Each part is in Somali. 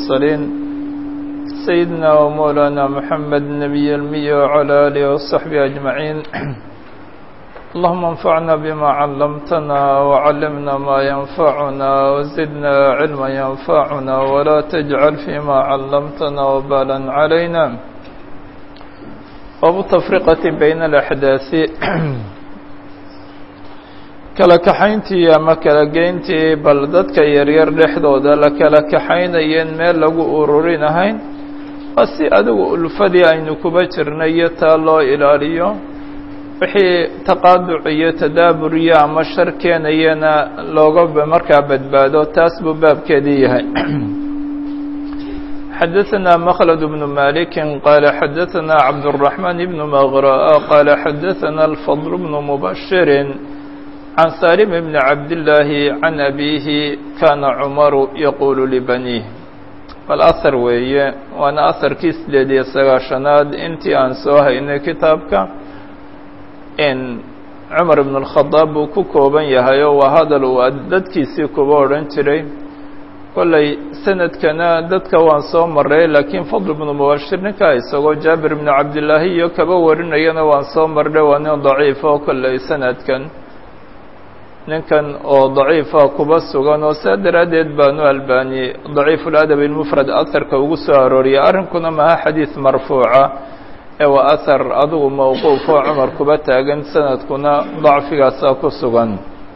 المرسلين سيدنا ومولانا محمد النبي المي وعلى آله وصحبه أجمعين اللهم انفعنا بما علمتنا وعلمنا ما ينفعنا وزدنا علما ينفعنا ولا تجعل فيما علمتنا وبالا علينا باب التفرقة بين الأحداث kala kaxayntii ama kala geyntii bal dadka yaryar dhexdooda la kala kaxaynayeen meel lagu ururin ahayn waa si adigu ulfadii aynu kuba jirnay iyo taa loo ilaaliyo wixii taqaaduc iyo tadaaburiyo ama shar keenayana looga markaa badbaado taas buu baabkeedii yahay xadaثna mklد بن مالك qال xadaثna cabdالرحمن بن مغراء qال xadaثna الفضل بن مبشر عن سالم بن عبد الله عن أبيه كان عمر يقول لبنيه bal أثر weeye waana أثرkii sideed iyo sagaashanaad intii aan soo haynay kitaabka cumar بن الخaطاab buu ku kooban yahay oo waa hadal uu dadkiisii kuba odhan jiray kollay sanadkana dadka waan soo maray laakiin fadl بن mubashir ninkaa isagoo jaabir بن cabdالlaahi iyo kaba warinayana waan soo marnay waa nin daciif oo kollay sanadkan ninkan oo daciifa kuba sugan oo saa daraaddeed baanu albani daciifu ladab ilmufrad aharka ugu soo arooriyay arrinkuna maha xadiid marfuuca ee waa ahar adigu mawquuf oo cumar kuba taagan sanadkuna dacfigaasa ku sugan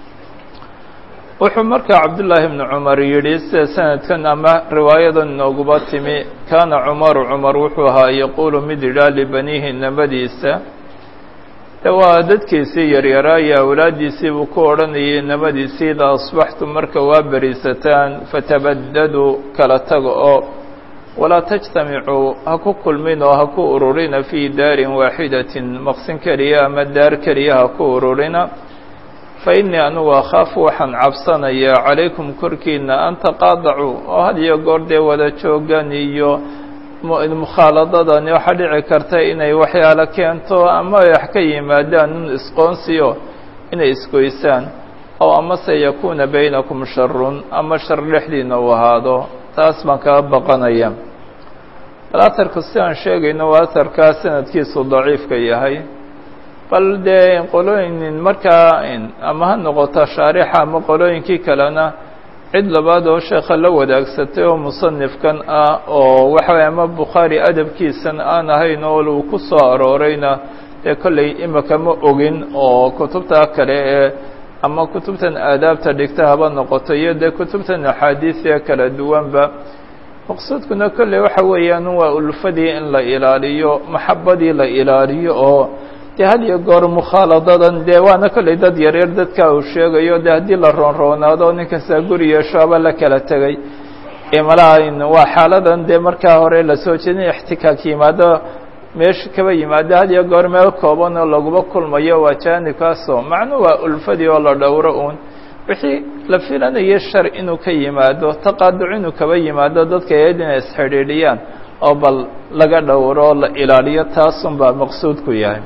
wuxuu markaa cabdullaahi bnu cumar yidhi sida sanadkan ama riwaayadan inooguba timi kaana cumaru cumar wuxuu ahaa yaquulu mid yidhaa libaniihi namadiisa de waa dadkiisii yaryaraa iyo awlaaddiisii buu ku odhanayay namadiisii idaa asbaxtu marka waa beriisataan fatabadaduu kala taga oo walaa tajtamicuu ha ku kulmin oo ha ku ururina fii daarin waaxidatin maqsin keliya ama daar keliya ha ku ururina fa innii anugu akhaafu waxaan cabsanayaa calaykum korkiina an taqaadacuu oo had iyo goor dee wada joogan iyo mukhaaladadani waxaa dhici karta inay waxyaalo keento ama ay wax ka yimaadaan un isqoonsiyo inay isgoysaan ow amase yakuuna baynakum sharun ama shar dhexdiina uu ahaado taas baan kaga baqanaya bal aharku si aan sheegayno waa aharkaa sanadkiisu daciifka yahay bal dee qolooyin markaa ama ha noqoto shaarixa ama qolooyinkii kalena cid labaad oo sheekha la wadaagsatay oo musanifkan ah oo waxaway ama bukhaari adabkiisan aan ahayn oo uu ku soo aroorayna dee kollay imika ma ogin oo kutubta kale ee ama kutubtan aadaabta dhigta haba noqoto iyo dee kutubtan axaadiisia kala duwanba maqsuudkuna kolley waxa weeyaan waa ulfadii in la ilaaliyo maxabadii la ilaaliyo oo dee had iyo goor mukhaaladadan dee waana kollay dad yaryar dadka uu sheegayo dee haddii la roonroonaado ninkastaa guri yeeshoaba la kala tegay imalain waa xaaladan dee markaa hore lasoo jeedin ixtikaak yimaado meesha kaba yimaado had iyo goor meel kooban oo laguba kulmayo waa jaanibkaasoo macnu waa ulfadii oo la dhowro uun wixii la filanaya shar inuu ka yimaado taqaaduc inuu kaba yimaado dadka eed inay isxidhiidhiyaan oo bal laga dhowro oo la ilaaliyo taasun baa maqsuudku yahay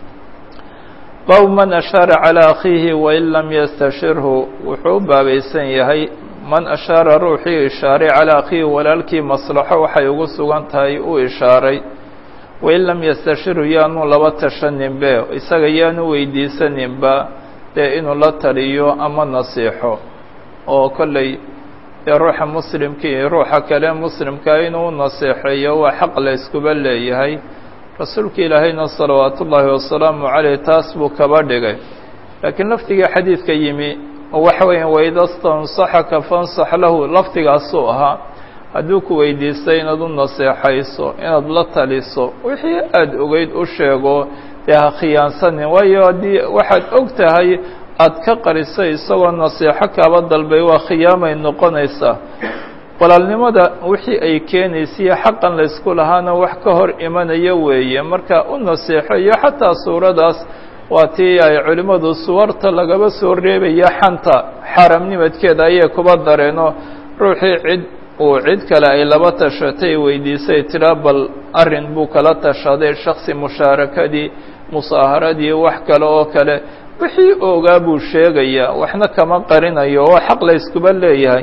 bab man ashaara calىa akhiihi wain lam yastashirhu wuxuu u baabaysan yahay man ashaara ruuxii ishaaray calaa akhiihi walaalkii maslaxo waxay ugu sugan tahay uu ishaaray wain lam yastashirhu yaanu laba tashaninbe isaga yaanu weydiisaninba dee inuu la taliyo ama nasiixo oo kolley dee ruuxa muslimkii ruuxa kale muslimkaa inuu naseexeeyo waa xaq la yskuba leeyahay rasuulka ilaahayna salawaatu ullaahi wasalaamu caleyh taas buu kaba dhigay laakiin lafdiga xadiidka yimi oo waxa weeya waida stansaxaka fansax lahu lafdigaasuu ahaa hadduu ku weydiistay inaad u naseexayso inaad la taliso wixii aada ogeyd u sheego dee ha khiyaansanin waayo haddii waxaad og tahay aada ka qarisay isagoo naseexo kaaba dalbay waa khiyaamay noqonaysaa walaalnimada wixii ay keenaysiyo xaqan laysku lahaana wax ka hor imanaya weeye marka u naseexo iyo xataa suuradaas waa tii ay culimmadu suwarta lagaba soo reebaya xanta xaaramnimadkeeda ayay kuba dareeno ruuxii cid uu cid kale ay laba tashatay weydiisay tiraa bal arrin buu kala tashaday shaksi mushaarakadii musaaharadii wax kale oo kale wixii ogaa buu sheegayaa waxna kama qarinayo oo xaq la yskuba leeyahay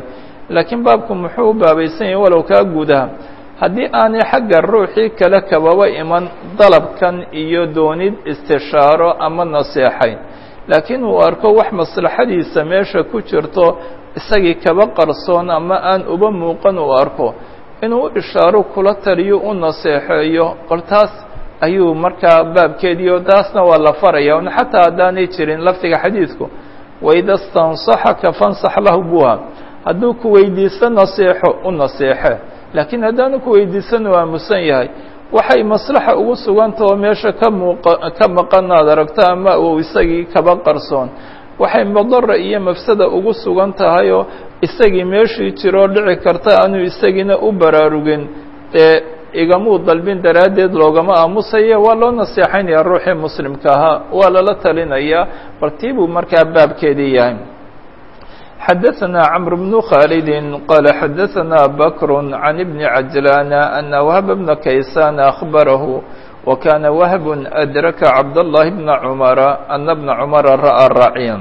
laakiin baabku muxuu u baabaysan yahay walow kaa gudaha haddii aanay xagga ruuxii kale kababa iman dalabkan iyo doonid istishaaro ama naseexayn laakiin uu arko wax maslaxadiisa meesha ku jirto isagii kaba qarsoon ama aan uba muuqan uu arko inuu u ishaaro kula taliyo u naseexeeyo qol taas ayuu markaa baabkeediio taasna waa la faraya n xataa haddaanay jirin lafdiga xadiidku waida stansaxaka fansax lahu buha hadduu ku weydiisto naseexo u naseexe laakiin haddaanu ku weydiisan u aamusan yahay waxay maslaxa ugu suganta oo meesha ka muuqa ka maqan aad aragto ama uu isagii kaba qarsoon waxay madara iyo mafsada ugu sugan tahay oo isagii meeshii jiroo dhici karta aanu isagiina u baraarugin dee igamuu dalbin daraaddeed loogama aamusaya waa loo naseexaynaya ruuxii muslimka ahaa waa lala talinayaa bal tii buu markaa baabkeedii yahay xadaثna cمر بن khالد qال xadaثna bكر عن بن عجلان أن وهب بن كيسان أخبره وكان وهب أdرك عبد الله بن عمر أن بن عمر رأى راacيا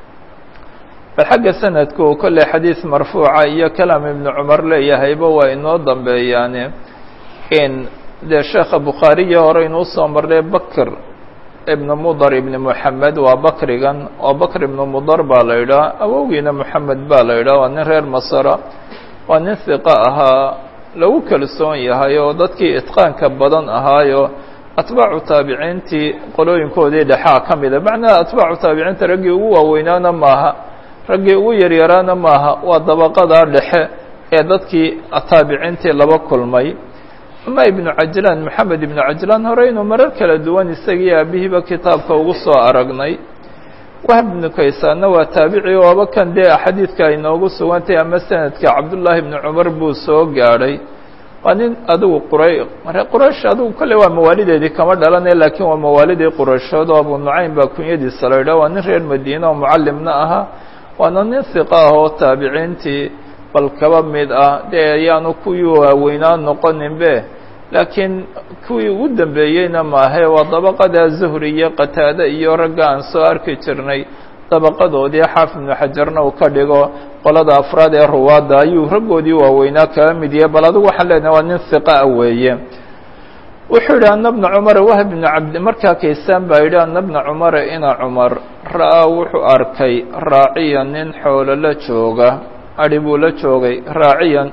bal xagga sanadku kolley xadiiث marfuuca iyo kalaam iبن cmar leeyahayba waa inoo dambeeyaane in dee sheekha bukhaariya hore inuu soo marnay bkr ibn mudar ibn moxamed waa bakrigan oo bakr ibn mudar baa la yidhaha awowgiina moxamed baa la yidhaha waa nin reer masra waa nin hiqa ahaa lagu kalsoon yahay oo dadkii itqaanka badan ahaayo atbaacu taabiciintii qolooyinkoodii dhexaa ka mida macnaha atbaacu taabiciinta raggii ugu waaweynaana maaha raggii ugu yaryaraana maaha waa dabaqadaa dhexe ee dadkii taabiciintii laba kulmay ama ibnu cajlaan moxamed ibnu cajlaan hore inuu marar kala duwan isagii aabihiiba kitaabka ugu soo aragnay wahb ibnu kaysaanna waa taabici ooba kan dee xadiidka ay noogu sugantay ama sanadka cabdullaahi ibnu cumar buu soo gaadhay waa nin adigu quray quraysh adigu kolley waa mawaalideedii kama dhalanay laakiin waa mawaalidii qurayshood oo abu nucaym baa kunyadiisa la yidhah waa nin reer madiine oo mucallimna ahaa waana nin hiqa ah oo taabiciintii bal kaba mid ah dee ayaanu kuwii waaweynaa noqoninbe laakiin kuwii ugu dambeeyeyna maahe waa dabaqada zuhri iyo qataade iyo ragga aan soo arki jirnay dabaqadoodii xaafid ibnu xajarna uu ka dhigo qolada afraad ee ruwaadda ayuu raggoodii waaweynaa kaba mid yahay bal adigu waxaan leenahay waa nin hiqa ah weeye wuxuu yidhi ana bna cumara wahb bnu cabdi markaa kaysaan baa yidhi ana bna cumara ina cumar ra'aa wuxuu arkay raaciya nin xoolo la jooga adhi buu la joogay raaciyan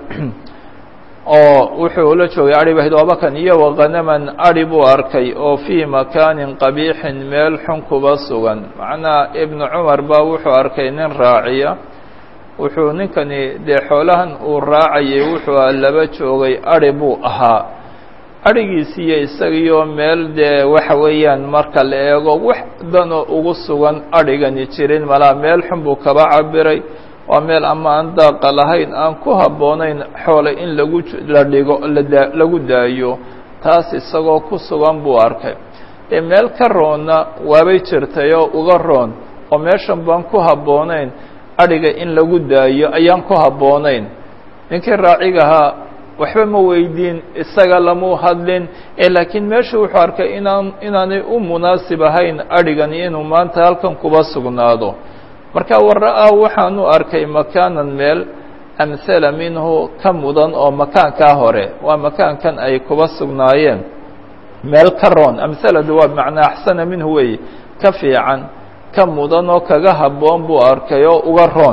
oo wuxuu la joogay adhi bahid oobakan iyo waqanaman adhi buu arkay oo fii makaanin qabiixin meel xun kuba sugan macnaha ibnu cumar baa wuxuu arkay nin raaciya wuxuu ninkani dee xoolahan uu raacayay wuxuu laba joogay adhi buu ahaa adhigiisiiyo isagiyo meel dee waxa weeyaan marka la eego wax danoo ugu sugan adhigani jirin malaa meel xun buu kaba cabiray waa meel ama aan daaqa lahayn aan ku habboonayn xoole in lagu la dhigo lagu daayo taas isagoo ku sugan buu arkay dee meel ka roonna waabay jirtay oo uga roon oo meeshan baan ku habboonayn adhiga in lagu daayo ayaan ku habboonayn ninkii raacigahaa waxba ma weydiin isaga lamu hadlin ee laakiin meesha wuxuu arkay inaan inaanay u munaasib ahayn adhigani inuu maanta halkan kuba sugnaado marka wara'aa waxaanu arkay makaanan meel amhala minhu ka mudan oo makaankaa hore waa makaankan ay kuba sugnaayeen meel ka roon amhaladu waa macnaa axsana minhu weeye ka fiican ka mudan oo kaga habboon buu arkay oo uga roon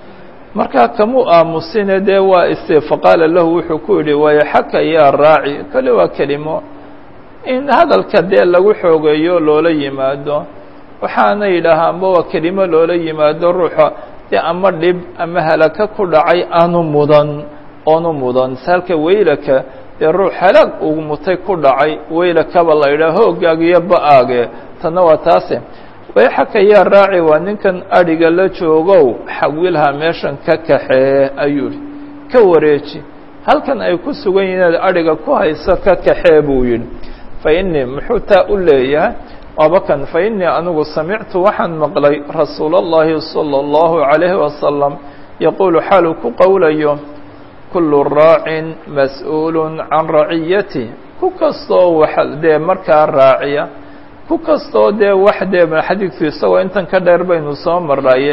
markaa kamuu aamusine dee waa ise faqaala lahu wuxuu ku yidhi wayaxaka yaa raaci kale waa kelimo in hadalka dee lagu xoogeeyo loola yimaado waxaana yidhaahaa amba waa kelimo loola yimaado ruuxa dee ama dhib ama halaka ku dhacay aanu mudan oonu mudan salka weylaka dee ruux halaag uu mutay ku dhacay weylakaba la yidhaha hooggaag iyo ba-aage tanna waa taase wayxaka yaa raaci waa ninkan adhiga la joogow xawilha meeshan ka kaxee ayuu yihi ka wareeji halkan ay ku sugan yihin inaad adhiga ku hayso ka kaxee buu yidhi fa innii muxuu taa u leeyahay wabakan fa innii anigu samictu waxaan maqlay rasuul اllahi salى اllahu عalayhi wasalam yaquulu xaaluu ku qowlayo kulu raacin mas-uul can raciyati ku kastoo wax dee markaa raaciya ku kastoo dee wax dee xadiidku isagoo intan ka dheer baynu soo marnaye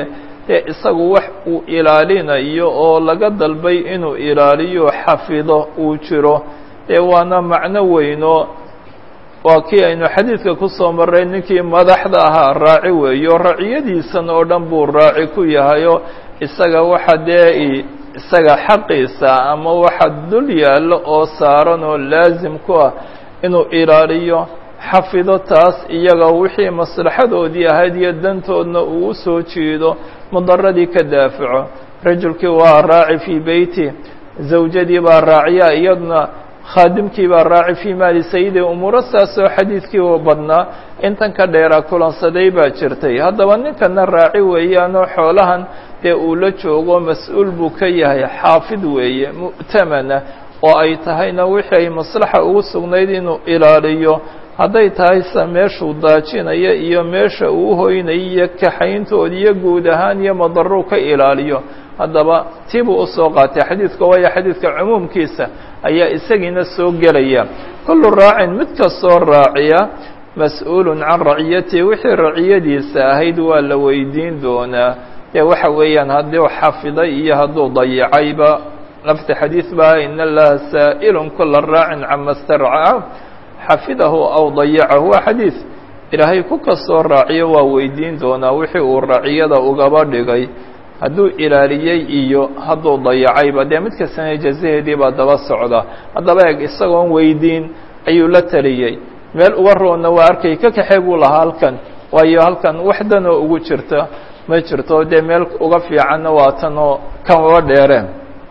dee isagu wax uu ilaalinayo oo laga dalbay inuu ilaaliyo xafido uu jiro dee waana macno weyno waa kii aynu xadiidka ku soo marray ninkii madaxda ahaa raaci weeyo raciyadiisan oo dhan buu raaci ku yahayo isaga waxa dee isaga xaqiisa ama waxa dul yaallo oo saaran oo laasim ku ah inuu ilaaliyo xafido taas iyaga wixii maslaxadoodii ahayd iyo dantoodna uu u soo jiido mudaradii ka daafaco rajulkii waa raaci fii beyti zawjadii baa raaciya iyaduna khaadimkii baa raaci fii maali sayidi umuuro saasoo xadiidkii u badnaa intan ka dheeraa kulansaday baa jirtay haddaba ninkana raaci weeyaanoo xoolahan dee uu la joogo mas-uul buu ka yahay xaafid weeye mu'tamana oo ay tahayna wixii ay maslaxa ugu sugnayd inuu ilaaliyo hadday tahay se meeshuu daajinaya iyo meesha uu hoynaya iyo kaxayntood iyo guud ahaan iyo madaruu ka ilaaliyo haddaba tii buu usoo qaatay xadiidka waayo xadiidka cumuumkiisa ayaa isagiina soo gelaya kullu raacin mid kastoo raaciya mas-uulun can raciyatihi wixii raciyadiisa ahayd waa la weydiin doonaa dee waxa weeyaan hadduu xafiday iyo hadduu dayacayba lafti xadiid baa in allaha saa'ilun kula raacin cama starca xafidahu aw dayacahu waa xadiid ilaahay ku kastoo raaciyo waa weydiin doonaa wixii uu raciyada ugaba dhigay hadduu ilaaliyey iyo hadduu dayacayba dee mid kastana jazaheedii baa daba socda haddaba eeg isagoon weydiin ayuu la taliyey meel uga roonna waa arkay ka kaxee buu lahaa halkan waayo halkan wax danoo ugu jirta ma jirto dee meel uga fiicanna waa tan oo kan uga dheereen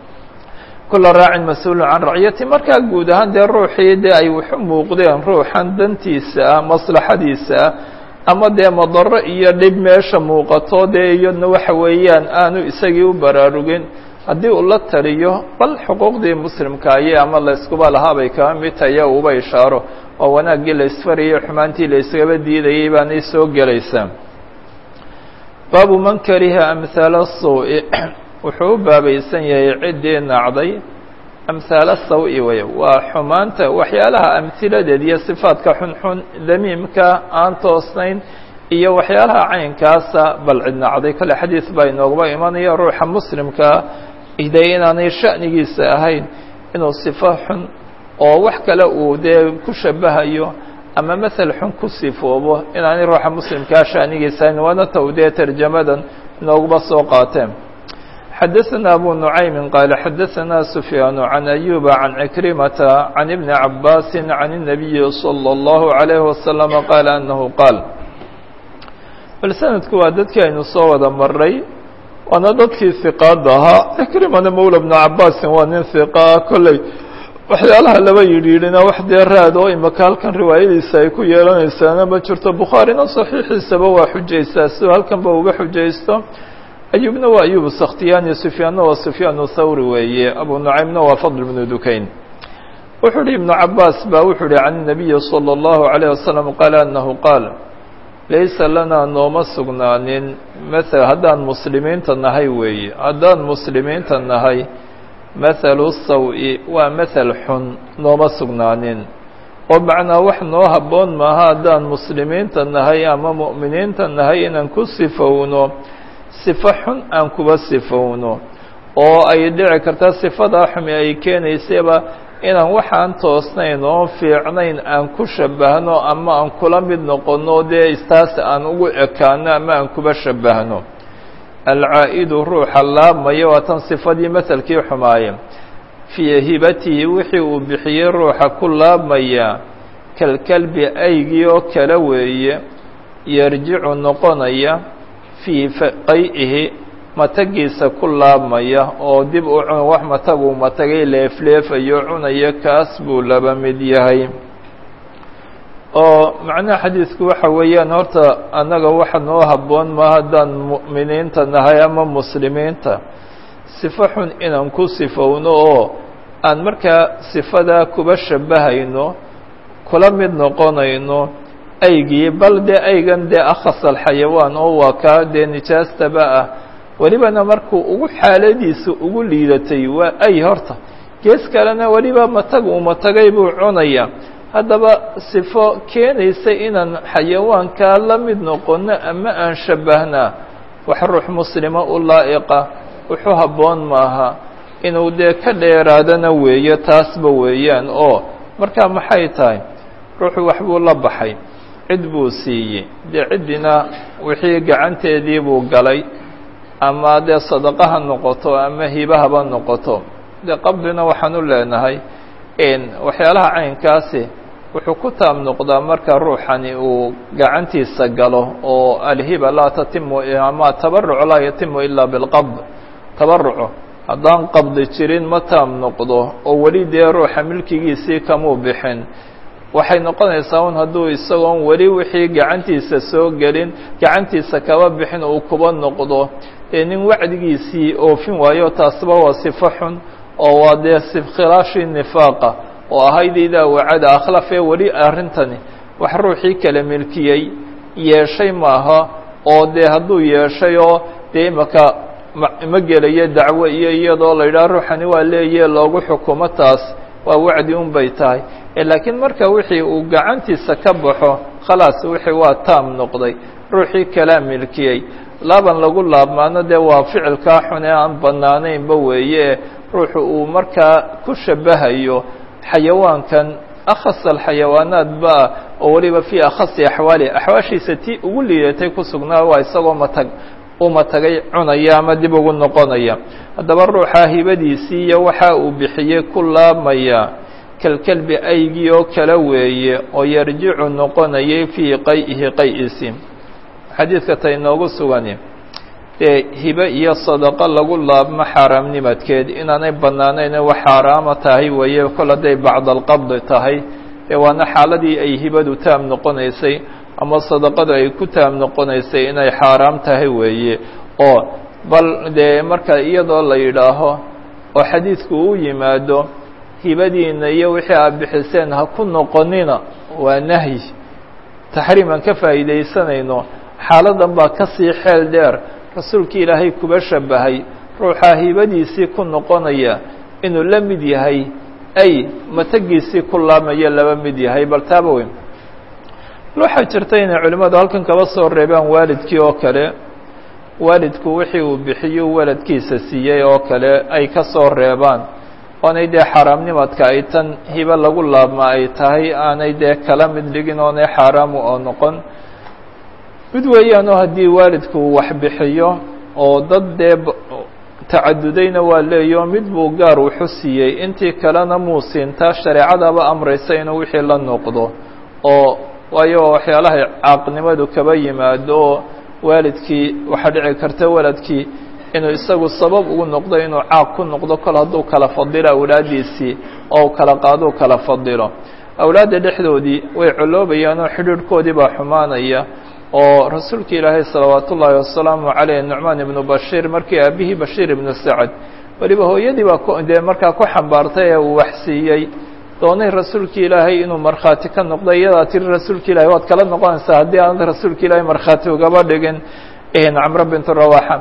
kula raacin mas-uulun can raciyati markaa guud ahaan dee ruuxii dee ay waxu muuqdeen ruuxan dantiisa ah maslaxadiisa ah ama dee madaro iyo dhib meesha muuqato dee iyadna waxa weeyaan aanu isagii u baraarugin haddii uu la taliyo bal xuquuqdii muslimkaaye ama layskuba lahaabay kaba mid tahay uba ishaaro oo wanaaggii la isfarayay xumaantii la iskaba diidayay baanay soo gelaysaa baabu man kariha amhaala saw-i wuxuu u baabaysan yahay ciddii nacday amhaala saw-i wey waa xumaanta waxyaalaha amhiladeed iyo sifaadka xunxun damiimka aan toosnayn iyo waxyaalaha caynkaasa bal cid nacday kale xadiid baa inoogaba imanaya ruuxa muslimkaa de inaanay sha'nigiisa ahayn inuu sifo xun oo wax kale uu dee ku shabahayo ama masel xun ku sifoobo inaanay ruuxa muslimkaa sha'nigiisa ahayn waana taw dee tarjamadan inoogaba soo qaateen xadaثna abu نuعaymi qaal xadaثna سufyaan عan أyuba عan cikrimata عan iبni cabaasi عan النabiyi slى الlahu عalيه waslم qaala anahu qaal bal sanadku waa dadkii aynu soo wada maray waana dadkii hiqaada ahaa cikrimana mawla bnu cabaasin waa nin hiqaa kolley waxyaalaha laba yidhiidhina wax dee raad oo imaka halkan riwaayadiisa ay ku yeelanaysaana ma jirto bukhaarina صaxiixiisaba waa xujaysaa sidoo halkanba uga xujaysto ayubna waa ayub sakhtiyani sufyaanna waa sufyaan thawri weeye abu nucaymna waa fadl bnu dukayn wuxuu uhi ibnu cabaas ba wuxuu uhi can الnabiyi salى الlahu عalيه wasalam qaala anahu qaal laysa lanaa nooma sugnaanin mael haddaan muslimiinta nahay weeye haddaan muslimiinta nahay mathalu saw-i waa mathel xun nooma sugnaanin oo macnaa wax noo habboon maaha haddaan muslimiinta nahay ama mu'miniinta nahay inaan ku sifowno sifo xun aan kuba sifowno oo ay dhici karta sifadaa xumi ay keenaysaba inaan waxaan toosnayn oo fiicnayn aan ku shabahno ama aan kula mid noqono dee istaas aan ugu ekaano ama aan kuba shabahno alcaa'idu ruuxa laabmaya waa tan sifadii maselkii xumaaye fii hibatihi wixii uu bixiyey ruuxa ku laabmaya kalkalbi aygii oo kale weeye yarjicu noqonaya fii qay'ihi matagiisa ku laabmaya oo dib u cun wax mataguu matagay leefleefayo cunaya kaas buu laba mid yahay oo macnaha xadiidku waxa weeyaan horta annaga waxa noo habboon ma haddaan mu'miniinta nahay ama muslimiinta sifo xun inaan ku sifowno oo aan markaa sifadaa kuba shabahayno kula mid noqonayno aygii bal dee aygan dee akhas alxayawaan oo waa kaa dee nijaastaba ah welibana markuu ugu xaaladiisa ugu liidatay waa ay horta gees kalena weliba matag uu matagay buu cunaya haddaba sifo keenaysa inaan xayawaankaa la mid noqono ama aan shabahnaa wax ruux muslima u laa'iqa wuxuu habboon maaha inuu dee ka dheeraadana weeye taasba weeyaan oo markaa maxay tahay ruuxu waxbuu la baxay cid buu siiyey dee ciddina wixii gacanteedii buu galay ama dee sadaqa ha noqoto ama hibahaba noqoto dee qabdina waxaan u leenahay waxyaalaha caynkaasi wuxuu ku taab noqdaa marka ruuxani uu gacantiisa galo oo alhiba laa tatimu ama tabaruc laa yatimu ilaa bilqabd tabaruco haddaan qabdi jirin ma taab noqdo oo weli dee ruuxa milkigiisii kamuu bixin waxay noqonaysaa un hadduu isagoon weli wixii gacantiisa soo gelin gacantiisa kaba bixin uu kuba noqdo ee nin wacdigiisii oofin waayo taasba waa sifo xun oo waa dee khilaafii nifaaqa oo ahayd idaa wacada akhlafee weli arrintani wax ruuxii kala milkiyey yeeshay maaha oo dee hadduu yeeshay oo dee imaka ma gelayo dacwo iyo iyadoo la yidhaha ruuxani waa leeye loogu xukumo taas waa wacdi un bay tahay laakiin marka wixii uu gacantiisa ka baxo khalaas wixii waa taam noqday ruuxii kalaa milkiyey laaban lagu laabmaano dee waa ficilkaa xun ee aan bannaanaynba weeye ruuxu uu markaa ku shabahayo xayawaankan akhas alxayawaanaat ba oo weliba fii akhasi axwaali axwaashiisa tii ugu liidatay ku sugnaa waa isagoo matag uma tagay cunaya ama dib ugu noqonaya haddaba ruuxa hibadiisii iyo waxa uu bixiyey ku laabmaya kalkelbi aygii oo kala weeye oo yarjicu noqonayay fii qay'ihi qay'isi xadiidka ta inoogu sugani dee hibe iyo sadaqo lagu laabmo xaaraamnimadkeed inaanay bannaanayne wax xaaraama tahay weeye kol hadday bacdalqabdi tahay dee waana xaaladii ay hibadu taam noqonaysay ama sadaqadu ay ku taam noqonaysay inay xaaraam tahay weeye oo bal dee marka iyadoo la yidhaaho oo xadiidku u yimaado hibadiina iyo wixii aad bixiseen ha ku noqonina waa nahyi taxriim aan ka faa'iidaysanayno xaaladan baa ka sii xeel dheer rasuulkii ilaahay kuba shabahay ruuxaa hibadiisii ku noqonaya inuu la mid yahay ay matagiisii ku laabmayo laba mid yahay bal taaba weyn waxaa jirta inay culimmadu halkan kaba soo reebaan waalidkii oo kale waalidku wixii uu bixiyo waladkiisa siiyey oo kale ay ka soo reebaan oonay dee xaaraamnimadka ay tan hibo lagu laabma ay tahay aanay dee kala mid dhigin oonay xaaraamu oo noqon mid weeyaanoo haddii waalidku wax bixiyo oo dad dee tacadudayna waa leeyo mid buu gaar wuxu siiyey intii kalena muu siintaa shareecadaba amraysa inuu wixii la noqdo oo waayo waxyaalahay caaqnimadu kaba yimaado oo waalidkii waxaa dhici karta waladkii inuu isagu sabab ugu noqdo inuu caaq ku noqdo kol hadduu kala fadilo awlaaddiisii oo kala qaaduu kala fadilo awlaadda dhexdoodii way coloobayaan oo xidhiidhkoodii baa xumaanaya oo rasuulka ilaahay salawaat ullaahi wasalaamu caleyh nucmaan ibnu bashiir markii aabihii bashiir ibnu sacad weliba hooyadii baa dee markaa ku xambaartay ee uu waxsiiyey doonay rasuulka ilaahay inuu markhaati ka noqdo iyadaa tiri rasuulka ilahay waad kala noqonaysaa haddii aanad rasuulka ilaahay markhaati ugaba dhigin camro bintu rawaxa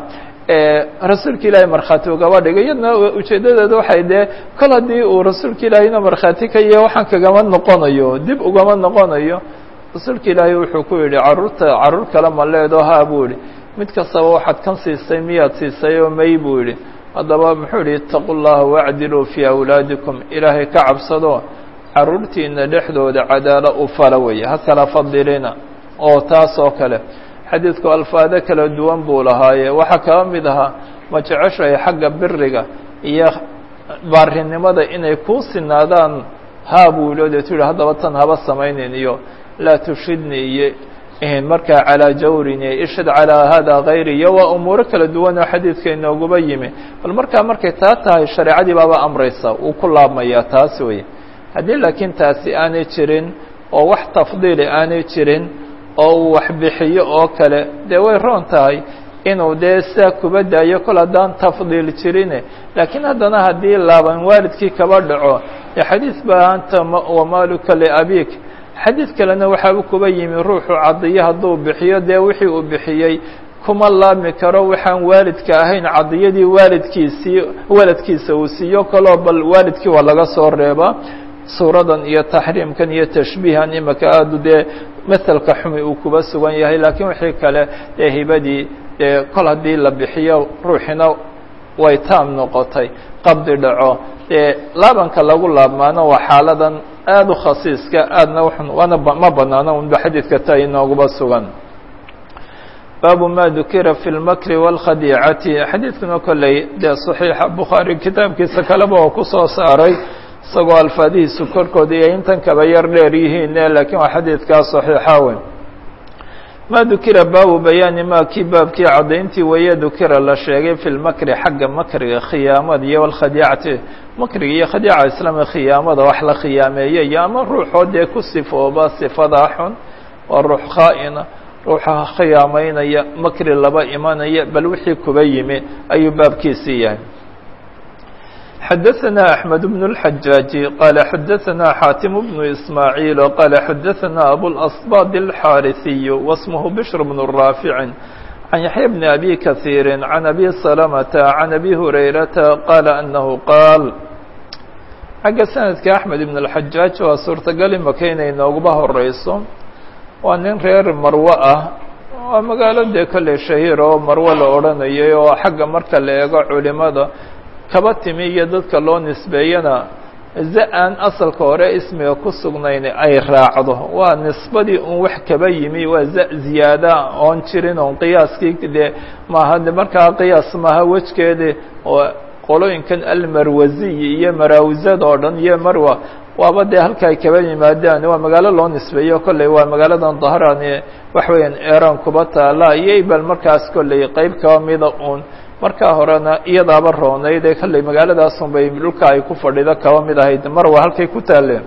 rasuulka ilaahay markhaati ugaba dhigay iyadna ujeedadeedu waxay dee kol haddii uu rasuulka ilaahay inuu markhaati ka yahay waxaan kagama noqonayo dib ugama noqonayo rasuulka ilaahay wuxuu ku yidhi carruurta carruur kale ma leedo haa buu yihi mid kastaba waxaad kan siisay miyaad siisay oo may buu yidhi haddaba muxuu yihi itaqu llaha wacdiluu fii awlaadikum ilaahay ka cabsado carruurtiina dhexdooda cadaalo u fala weeye ha kala fadilina oo taas oo kale xadiidku alfaado kala duwan buu lahaaye waxaa kaba mid ahaa ma jeceshahay xagga biriga iyo baarinimada inay kuu sinaadaan haa buu yidhi o deetu yihi haddaba tan haba samaynin iyo laa tushidni iyo markaa calaa jawrin iyo ishhad calaa hada kayri iyo waa umuuro kala duwan oo xadiidka inooguba yimi bal markaa markay taa tahay shareecadii baaba amraysa wuu ku laabmayaa taas weye haddii laakiin taasi aanay jirin oo wax tafdiili aanay jirin oo uu wax bixiyo oo kale dee way roon tahay inuu dee sidaa kuba daayo kol haddaan tafdiil jirine laakiin haddana haddii laaban waalidkii kaba dhaco dee xadiis baa anta wamaaluka liabik xadiid kalena waxaaba kuba yimi ruuxu cadiyo hadduu bixiyo dee wixii uu bixiyey kuma laabmi karo waxaan waalidka ahayn cadiyadii waalidkiisii waladkiisa uu siiyo kaloo bal waalidkii waa laga soo reebaa suuradan iyo taxriimkan iyo tashbiihan imaka aadu dee maselka xumi uu kuba sugan yahay laakiin wixii kale dee hibadii dee kol haddii la bixiyo ruuxina way taam noqotay qabdi dhaco dee laabanka lagu laabmaano waa xaaladan aada u khasiiska aadna waana ma banaano unba xadiidka ta inooguba sugan baabu ma dukira fi lmakri wاlkhadiicati xadiidkuna kolley dee صaxiixa bukhaari kitaabkiisa kaleba oo kusoo saaray isagoo alfaadihiisu korkooda iyo intan kaba yar dheer yihiine lakiin waa xadiidkaa صaxiixa weyn ma dukira baabu bayaani ma kii baabkii caddayntii weeye dukira la sheegay fi lmakri xagga makriga khiyaamada iyo alkhadiicati makriga iyo khadiica islaamia khiyaamada wax la khiyaameeye iyo ama ruuxoo dee ku sifooba sifadaa xun waa ruux khaa'ina ruuxa khiyaamaynaya makri laba imanaya bal wixii kuba yimi ayuu baabkiisii yahay xadaثna أحmed بن الحajaaجi qala xadaثna xaatim بن إسmaaعيil qala xadaثna abوالأصbاd الxاariثiy واسmه bشhr بن rاafiع عan yaحyى بn أbي kaثيiri عan أbي سلمةa عan أbي هurayرaةa qala أنه qaal xagga sanadka أحmed بن الحajaaج waa suurtagal imaka inay nooguba horeyso waa nin reer marwo ah waa magaalo dee kolley shahiir oo marwo la odhanayay oo xagga marka la eego culimada kaba timi iyo dadka loo nisbeeyana za-aan asalka hore ismiga ku sugnayn ay raacdo waa nisbadii un wax kaba yimi waa za ziyaada oon jirin oon qiyaaskii dee maaha de markaa qiyaas maaha wejgeedi oo qolooyinkan almarwaziy iyo maraawizada oo dhan iyo marwa waaba dee halka ay kaba yimaadaan waa magaalo loo nisbeeyo kolley waa magaaladan dahran wax weeyaan eran kuba taala iyo ibal markaas kolley qeyb kaba mida un markaa horena iyadaaba roonayd ee kolley magaaladaasun bay dhulka ay ku fadhido kaba mid ahayd marwa halkay ku taaleen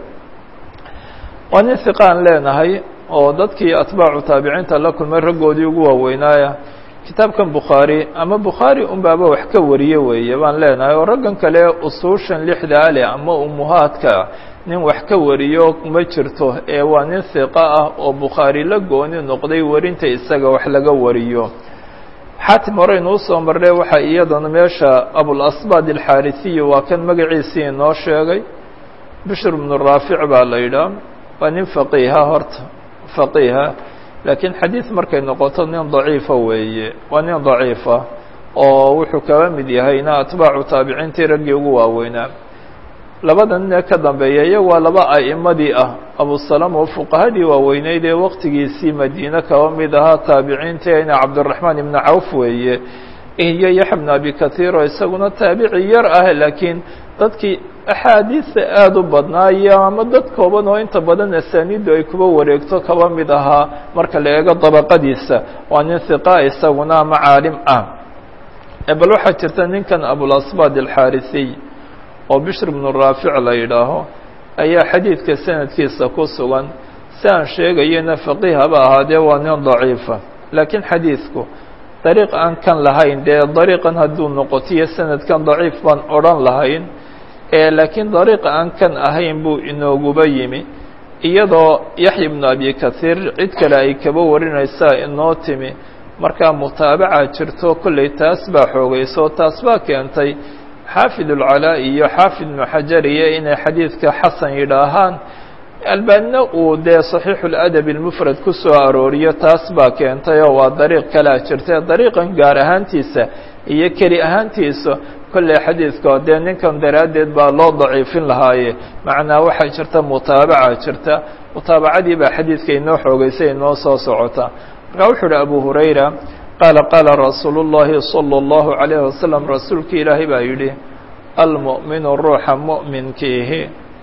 waa nin hiqaan leenahay oo dadkii atbaacu taabiciinta la kulmay raggoodii ugu waaweynaaya kitaabkan bukhaari ama bukhaari unbaaba wax ka wariye weeye baan leenahay oo raggan kale usuushan lixda ale ama umuhaadka nin wax ka wariyo ma jirto ee waa nin hiqa ah oo bukhaari la gooni noqday warinta isaga wax laga wariyo xaatim horeynu usoo marnay waxaa iyadana meesha abulasbaad alxaarisiyi waa kan magaciisii inoo sheegay bishr bnu raafic baa la yidhaah waa nin faqiiha horta faqiiha laakiin xadiid markay noqoto nin daciifa weeye waa nin daciifa oo wuxuu kaba mid yahayna atbaacu taabiciintii raggii ugu waaweynaa labada nin ee ka dambeeya iya waa laba a'imadii ah abusalama oo fuqahadii waaweyneyd ee waqtigiisii madiine kaba mid ahaa taabiciinteena cabdiraxmaan ibnu cawf weeye iyo yaxya bnu abi kathiir oo isaguna taabici yar ah laakiin dadkii axaadiista aada u badnaayo ama dad kooban oo inta badan asaaniiddu ay kuba wareegto kaba mid ahaa marka la eego dabaqadiisa waa nin hiqa isaguna ama caalim ah bal waxaa jirta ninkan abulasbaad alxaarisiy oo bishr bnu raafic la yidhaaho ayaa xadiidka sanadkiisa ku sugan si aan sheegayana faqiih haba ahaadee waa nin daciifa laakiin xadiidku dariiq aan kan lahayn dee dariiqan hadduu noqotiyo sanadkan daciif baan odhan lahayn laakiin dariiqa aan kan ahayn buu inooguba yimi iyadoo yaxya bnu abi kathiir cid kale ay kaba warinaysaa inoo timi markaa mutaabaca jirto kolley taas baa xoogayso taas baa keentay xaafid ulcalaa iyo xaafid ibnu xajar iyo inay xadiidka xasan yidhaahaan albaanina uu dee saxiixu ladabi almufrad ku soo arooriyo taas baa keentay oo waa dariiq kalea jirta dariiqan gaar ahaantiisa iyo keli ahaantiisa kolley xadiidka dee ninkan daraaddeed baa loo daciifin lahaaye macnaa waxaa jirta mutaabaca jirta mutaabacadii baa xadiidka inoo xoogeysay inoo soo socota markaa wuxuu uhi abu hurayra qaala qaala rasuulu اllahi salى اllahu عalayh wasalam rasuulka ilaahay baa yidhi almu'minu ruuxa mu'minkiihi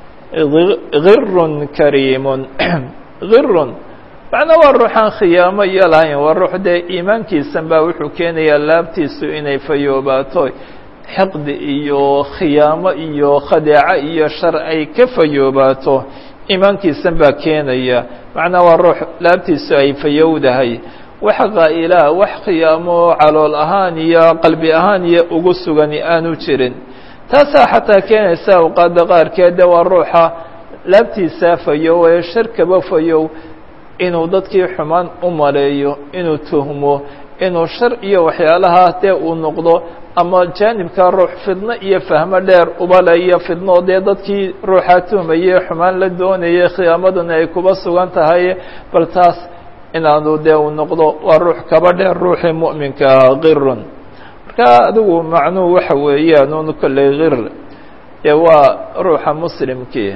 girun kariimun girun macnaa waa ruuxaan khiyaamo iyo lahayn waa ruux dee iimaankiisan baa wuxuu keenayaa laabtiisu inay fayoobaato xiqdi iyo khiyaamo iyo khadeeco iyo shar ay ka fayoobaato iimaankiisan baa keenaya macnaa waa ruux laabtiisu ay fayowdahay wax qaa'ilaa wax khiyaamo calool ahaan iyo qalbi ahaan iyo ugu sugani aanu jirin taasaa xataa keenaysa awqaadda qaarkeede waa ruuxa laabtiisaa fayow ee sharkaba fayow inuu dadkii xumaan u maleeyo inuu tuhmo inuu shar iyo waxyaalahaa dee uu noqdo ama jaanibka ruux fidno iyo fahmo dheer ubale iyo fidno dee dadkii ruuxaa tuhmaye xumaan la doonayay khiyaamaduna ay kuba sugan tahay bal taas inaanu dee uu noqdo waa ruux kaba dheer ruuxii mu'minka ahaa kirun marka adigu macnuhu waxa weeyaan un kolley kir dee waa ruuxa muslimkii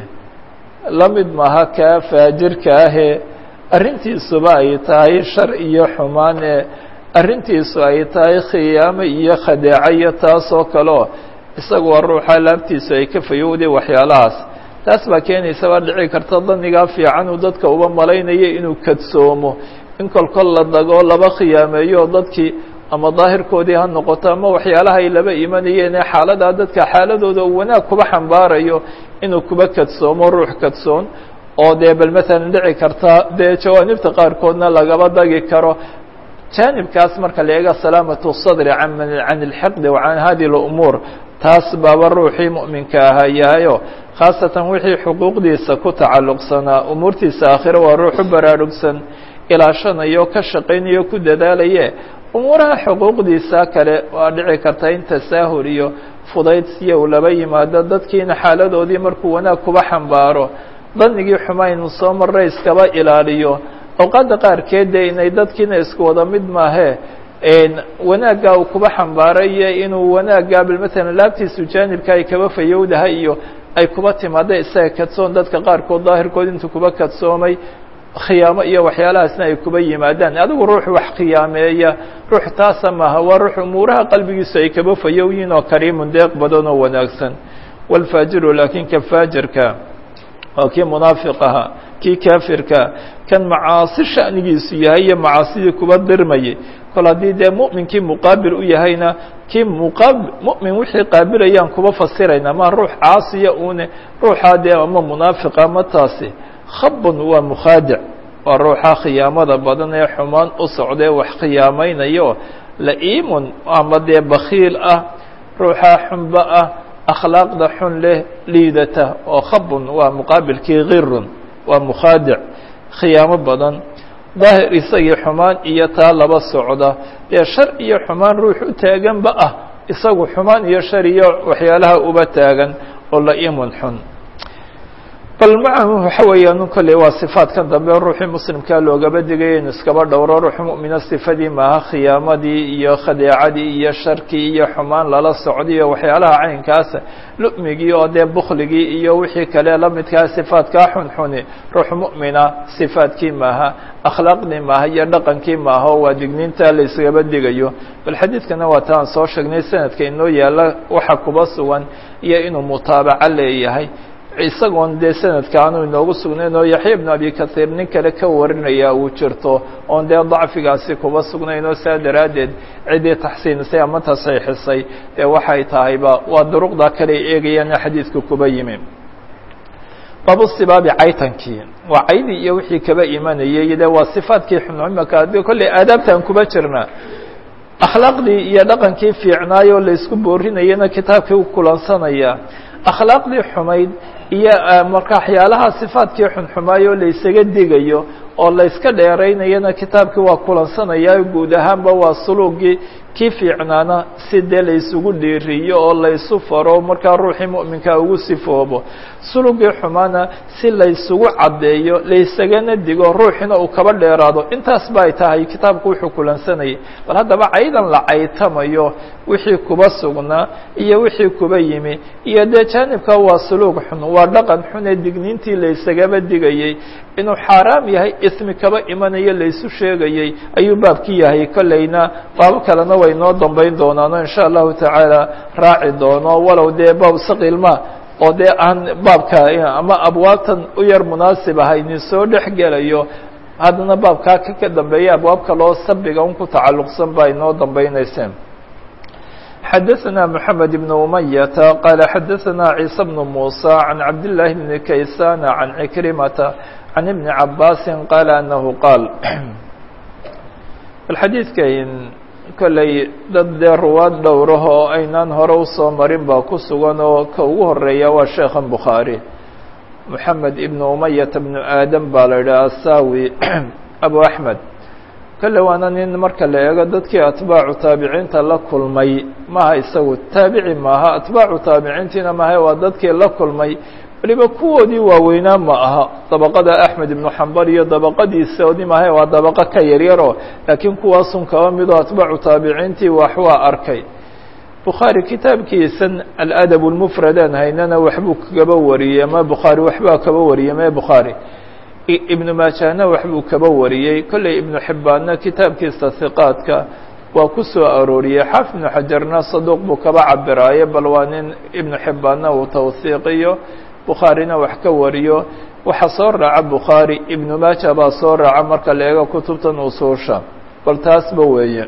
la mid maaha kaa faajirka ahee arrintiisuba ay tahay shar iyo xumaan ee arrintiisu ay tahay khiyaamo iyo khadeeco iyo taasoo kaleo isagu waa ruuxa laabtiisu ay ka fayowday waxyaalahaas taas baa keenaysa baa dhici karta danigaa fiican uu dadka uba malaynayo inuu kadsoomo in kolkol la dago laba khiyaameeyo dadkii ama daahirkoodii ha noqoto ama waxyaalaha ay laba imanayeen ee xaaladaa dadka xaaladooda uu wanaag kuba xambaarayo inuu kuba kadsoomo ruux kadsoon oo dee bal matalan dhici karta dee jawaanibta qaarkoodna lagaba dagi karo jaanibkaas marka la eega salaamatu sadri can can ilxiqdi wa can hadi lumuur taas baaba ruuxii mu'minka ahaa yahayo khaasatan wixii xuquuqdiisa ku tacalluqsanaa umuurtiisa aakhiro waa ruuxu baraarugsan ilaashanayo ka shaqaynayo ku dadaalaye umuuraha xuquuqdiisa kale waa dhici karta in tasaahul iyo fudaydsiya uu laba yimaado dadkiina xaaladoodii markuu wanaag kuba xambaaro danigii xumaynu soo marray iskaba ilaaliyo awqaadda qaarkeed dee inay dadkiina isku wada mid maahee wanaaggaa uu kuba xambaarayo inuu wanaaggaa bal matalan laabtiisu jaanibka ay kaba fayowdahay iyo ay kuba timaada isaga kadsoon dadka qaarkood daahirkood intuu kuba kadsoomay khiyaamo iyo waxyaalahaasna ay kuba yimaadaan adigu ruux wax khiyaameeya ruux taasa maaha waa ruux umuuraha qalbigiisu ay kaba fayowyiin oo kariimun deeq badan oo wanaagsan waalfaajiru laakiin ka faajirka waa kii munaafiq ahaa kii kaafirka kan macaasi sha'nigiisu yahay iyo macaasidii kuba dirmayay kol haddii dee mu'minkii muqaabil u yahayna kii muqaab mu'min wixii qaabilayaan kuba fasirayna ma ruux caasiya une ruuxaa dee ama munaafiqa ama taasi khabun waa mukhaadic waa ruuxa khiyaamada badan ee xumaan u socdee wax khiyaamaynayo la'iimun ama dee bakiil ah ruuxaa xunba ah akhlaaqda xun leh liidata oo khabun waa muqaabilkii kirun waa mukhaadic khiyaamo badan daahir isagii xumaan iyo taa laba socda dee shar iyo xumaan ruux u taaganba ah isagu xumaan iyo shar iyo waxyaalaha uba taagan oo la'iimun xun bal macahu waxa weeyaan kolley waa sifaadkan dambe ruuxii muslimkaa loogaba digaya inu iskaba dhowro ruux mu'mina sifadii maaha khiyaamadii iyo khadeecadii iyo sharkii iyo xumaan lala socday iyo waxyaalaha caynkaasa lu'migii oo dee bukligii iyo wixii kale la midkaa sifaadkaa xunxuni ruux mu'mina sifaadkii maaha akhlaaqdii maaha iyo dhaqankii maaha oo waa digniinta la iskaba digayo bal xadiidkana waa taan soo sheegnay sanadka inoo yaalla waxa kuba sugan iyo inuu mutaabaco leeyahay isagoon dee sanadka aanu inoogu sugnayn oo yaxya ibnu abi kahiir nin kale ka warinaya uu jirto oon dee dacfigaasi kuba sugnayn oo saa daraaddeed ciddii taxsiinisay ama tasaixisay dee waxay tahayba waa duruqda kale ay eegayaan xadiidka kuba yimi babu sibaabi caytankii waa caydi iyo wixii kaba imanayay de waa sifaadkii xunimaka de kolley aadaabtaan kuba jirna akhlaaqdii iyo dhaqankii fiicnaayoo laysku boorinayana kitaabkii u kulansanaya akhlaaqdii xumayd iyo marka waxyaalaha sifaadkii xunxumaayoo laysaga digayo oo layska dheeraynayana kitaabkii waa kulansanaya guud ahaanba waa suluugii kii fiicnaana si dee laysugu dhiiriyo oo laysu faro markaa ruuxii mu'minkaa ugu sifoobo sulugii xumaana si laysugu caddeeyo laysagana digo ruuxina uu kaba dheeraado intaas ba ay tahay kitaabku wuxuu kulansanayay bal haddaba caydan la caytamayo wixii kuba sugnaa iyo wixii kuba yimi iyo dee jaanibka waa suluug xun waa dhaqan xun ee digniintii laysagaba digayey inuu xaaraam yahay ismi kaba imanayo laysu sheegayey ayuu baabki yahay kolleyna baabo kalena way noo dambayn doonaano insha allahu tacaala raaci doono walow dee baab saqiilma oo dee aan baabka ama abwaabtan u yar munaasib ahaynin soo dhex gelayo haddana baabkaa ka ka dambeeya abwaab kaloo sabiga un ku tacalluqsan ba ay noo dambaynayseen xadaثna mحamed بن umayata qaala xadaثna ciisa بن muسى عan cabd للahi بn kaysana عan cikrimata عan iبn cabaasi qaala anahu qaal bal xadiidkan kolley dad dee ruwaad dhowraho oo aynaan hore usoo marin baa ku sugan oo ka ugu horeeya waa sheekhan bukhaari moxamed ibn umayata bnu aadam baa la yidhaha asawi abu axmed kolle waana nin marka la eego dadkii atbaacu taabiciinta la kulmay maaha isagu taabici maaha atbaacu taabiciintiina maaha waa dadkii la kulmay waliba kuwoodii waaweynaa ma aha dabaqada axmed ibnu xambal iyo dabaqadiisa odimaha waa dabaqo ka yaryaroo laakiin kuwaasun kaba midoo atbaacu taabiciintii wax waa arkay bukhaari kitaabkiisan aladab lmufradaan haynana waxbuu kaba wariyey ama bukhaari waxbaa kaba wariyey mee bukhaari ibnu maajahna waxbuu kaba wariyey kolley ibnu xibbaanna kitaabkiisa hiqaadka waa ku soo arooriyey xaafid ibnu xajarna saduuq buu kaba cabiraaye bal waa nin ibnu xibbaanna uu tawhiiqiyo bukhaarina wax ka wariyo waxaa soo raaca bukhaari ibnu maaja baa soo raaca marka la eego kutubtan usuusha bal taasba weeye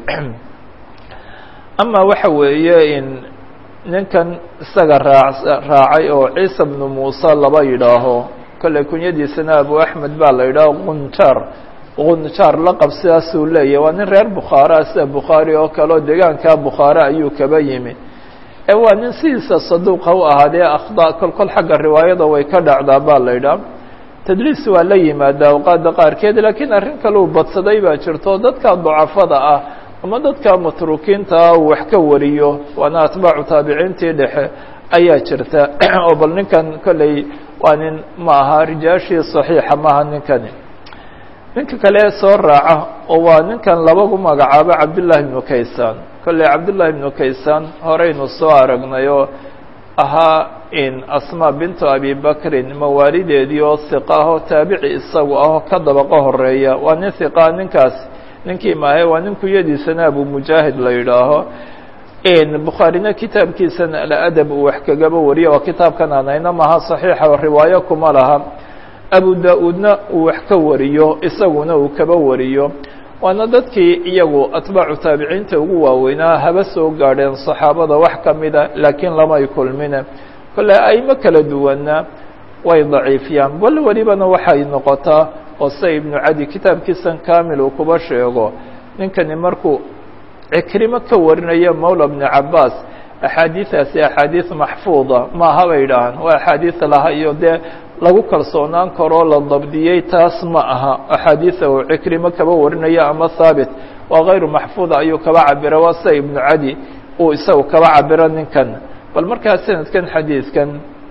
ama waxa weeye in ninkan isaga raa raacay oo ciisa bnu muuse laba yidhaaho kolley kunyadiisana abu axmed baa la yidhaaho qunjaar qunjaar laqab sidaasuu leeyahy waa nin reer bukhaara sida bukhaari oo kale oo deegaanka bukhaare ayuu kaba yimi ee waa nin sidiisa saduuqa u ahaadee akhda kol kol xagga riwaayada way ka dhacdaa baa la yidhaha tadliis waa la yimaadaa awqaada qaarkeed laakiin arrin kale uu badsaday baa jirto dadka dacafada ah ama dadka matruukiinta ah uu wax ka wariyo waana atbaacu taabiciintii dhexe ayaa jirta oo bal ninkan kolley waa nin ma aha rijaashii saxiixa maaha ninkani ninka kale soo raaca oo waa ninkan labagu magacaabo cabdullaahi ibnu kaysaan kolley cabdullaahi ibnu kaysaan horeynu soo aragnay oo ahaa in asmaa bintu abi bakrin mawaalideedii oo hiqa ah oo taabici isagu ah oo ka dabaqo horeeya waa nin hiqaa ninkaas ninkii maahe waa nin kuyadiisana abu mujaahid la yidhaaho bukhaarina kitaabkiisan aladab uu wax kagaba wariyo waa kitaabkan aan hayno maha saxiixa riwaayo kuma laha abu da-uudna uu wax ka wariyo isaguna uu kaba wariyo waana dadkii iyagu atbaacu taabiciinta ugu waaweynaa haba soo gaadheen saxaabada wax ka mida laakiin lamay kulmine kolle aimo kala duwanna way daciifiyaan bal welibana waxay noqotaa oo sida ibnu cadi kitaabkiisan kamil uu kuba sheego ninkani markuu cikrimo ka warinaya mawla bni cabaas axaadiidaasi axaadiis maxfuuda maaha bay idhaahaan waa axaadiis laha iyo dee lagu kalsoonaan karoo la dabdiyey taas ma aha axaadiisa uu cikrimo kaba warinaya ama haabit waa kayru maxfuuda ayuu kaba cabira waa sida ibnu cadi uu isagu kaba cabiro ninkan bal markaa sanadkan xadiidkan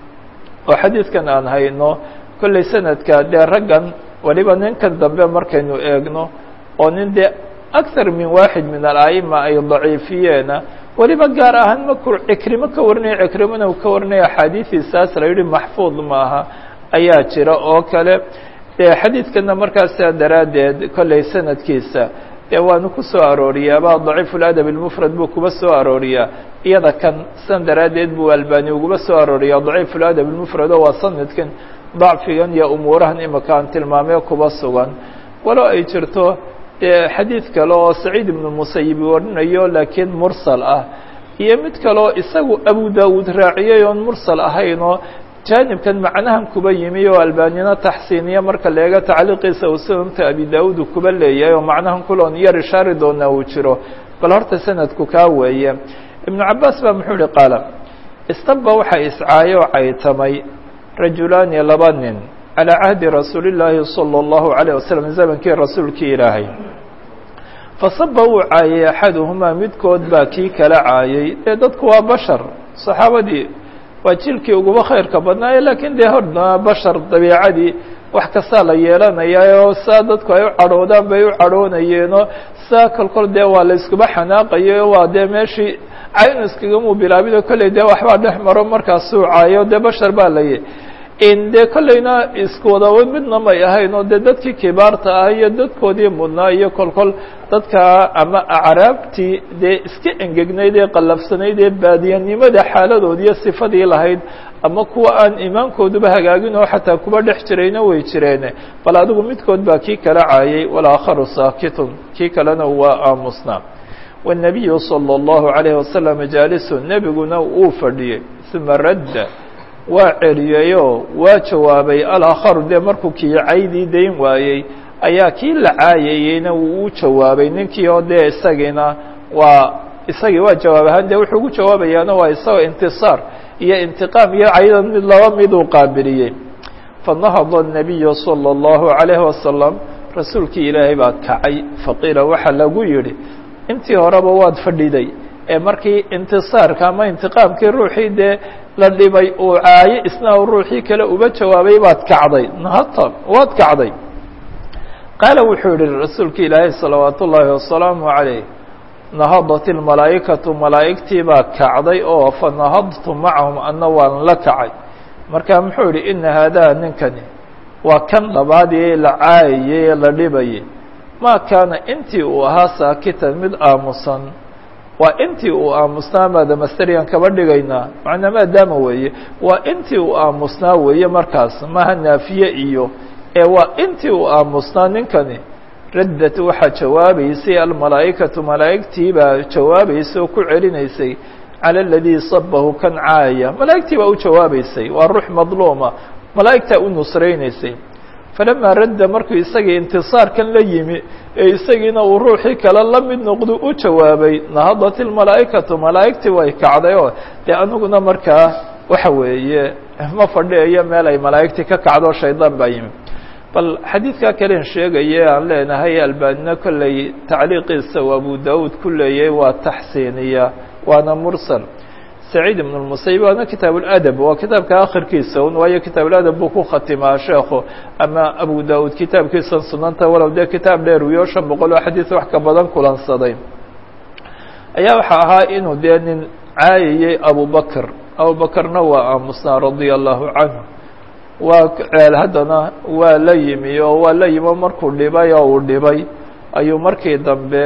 oo xadiidkan aan hayno kolley sanadka dee raggan waliba ninkan dambe markaynu eegno oo nin dee akar min waaxid min ala'ima ay daciifiyeena weliba gaar ahaan markuu cikrimo ka warinaya cikrimona uu ka warinaya axaadiidiisaas la yidhi maxfuud maaha ayaa jira oo kale dee xadiidkana markaasa daraaddeed kolley sanadkiisa dee waanu ku soo arooriyaaba daciif ladab اlmufrad buu kuba soo arooriyaa iyada kan san daraaddeed buu albani uguba soo arooriyaa daciif ladab اlmufrad oo waa sanadkan dacfigan iyo umuurahan imika aan tilmaamee kuba sugan walo ay jirto dee xadiid kale oo saciid ibnu musayib warinayo laakiin mursal ah iyo mid kaleoo isagu abu dawuud raaciyay oon mursal ahayn oo jaanibkan macnahan kuba yimi oo albanina taxsiiniya marka la eego tacliiqiisa uu sunanta abi daawuud uu kuba leeyahay oo macnahan kuloon yar ishaari doonaa uu jiro bal horta sanadku kaa weeye ibnu cabaas baa muxuu ihi qaala istaba waxaa iscaayay oo caytamay rajulaani laba nin calى cahdi rasuuli اllaahi salى اllahu عalيه waslm zamankii rasuulkii ilaahay fasaba uu caayay axaduhumaa midkood baa kii kala caayay dee dadku waa bashar saxaabadii waa jilkii uguba khayrka badnaaye lakiin dee horna bashar dabiicadii wax kastaa la yeelanayaa oo saa dadku ay u cadhoodaan bay u cadhoonayeenoo saa kolkol dee waa la iskuba xanaaqayo waa dee meeshii caynu iskagamuu bilaabido kolley dee waxbaa dhex maro markaasuu caayo dee bashar baa layi dee kollayna isku wadawa midna may ahayn oo dee dadkii kibaarta ah iyo dadkoodii mudnaa iyo kolkol dadka ama acraabtii dee iska engegnayd ee qallafsanayd ee baadiyanimada xaaladood iyo sifadii lahayd ama kuwa aan iimaankooduba hagaagin oo xataa kuba dhex jirayna way jireen bal adigu midkood baa kii kala caayay walaakharu saakitun kii kalena waa aamusnaa والنabiyu salى الlahu عalayه wasalam jaalisu nebiguna uu fadhiyey uma radda waa celiyeyoo waa jawaabay alakharu dee markuu kii caydii dayn waayey ayaa kii la caayayeyna wuu u jawaabay ninkii oo dee isagiina waa isagii waa jawaab ahaan dee wuxuu ugu jawaabayaana waa isagoo intisaar iyo intiqaam iyo caydan mid laba miduu qaabiliyey fanahada الnabiyu salى الlahu عalayه wasalam rasuulkii ilaahay baa kacay faqiila waxaa lagu yidhi intii horeba waad fadhiday ee markii intisaarka ama intiqaamkii ruuxii dee la dhibay uu caayo isna ruuxii kale uba jawaabay baad kacday nahata waad kacday qaala wuxuu yihi rasuulka ilaahay salawaat ullaahi wasalaamu calayh nahadat ilmalaa'ikatu malaa'igtii baa kacday oo fa nahadtu macahum anna waan la kacay marka muxuu yihi ina haadaa ninkani waa kan labaad ee la caayayey ee la dhibayay maa kaana intii uu ahaa saakitan mid aamusan waa intii uu aamusnaa maada masteriyan kaba dhigaynaa macnaa maadaama weeye waa intii uu aamusnaa weeye markaas maha naafiye iyo ee waa intii uu aamusnaa ninkani raddat waxaa jawaabaysay almalaa'ikatu malaa'igtii baa jawaabaysay oo ku celinaysay cala aladii sabahu kan caaya malaa'igtii baa u jawaabaysay waa ruux madluuma malaa'igtaa u nusraynaysay falamaa radda markuu isagii intisaarkan la yimi ee isagiina uu ruuxii kale la mid noqdu u jawaabay nahadat ilmalaa'ikatu malaa'igtii way kacday oo dee aniguna markaa waxa weeye ma fadhiayo meel ay malaa'igtii ka kacdo shaydaan baa yimi bal xadiidkaa kalen sheegaye aan leenahay albaanina kolley tacliiqiisa u abu daud ku leeyay waa taxsiiniya waana mursal saciid ibn اmusayib waana kitaab اladab waa kitaabka akhirkiisa un waayo kitaab اladab buu ku khatimaa sheekhu ama abu daud kitaabkiisan sunanta walow dee kitaab dheer wiyo shan boqol oo xadiis wax ka badan kulansaday ayaa waxaa ahaa inuu dee nin caayayey abubakr abubakrna waa aamusnaa radia allahu canhu waa ceel haddana waa la yimi oo waa la yimo markuu dhibay oo uu dhibay ayuu markii dambe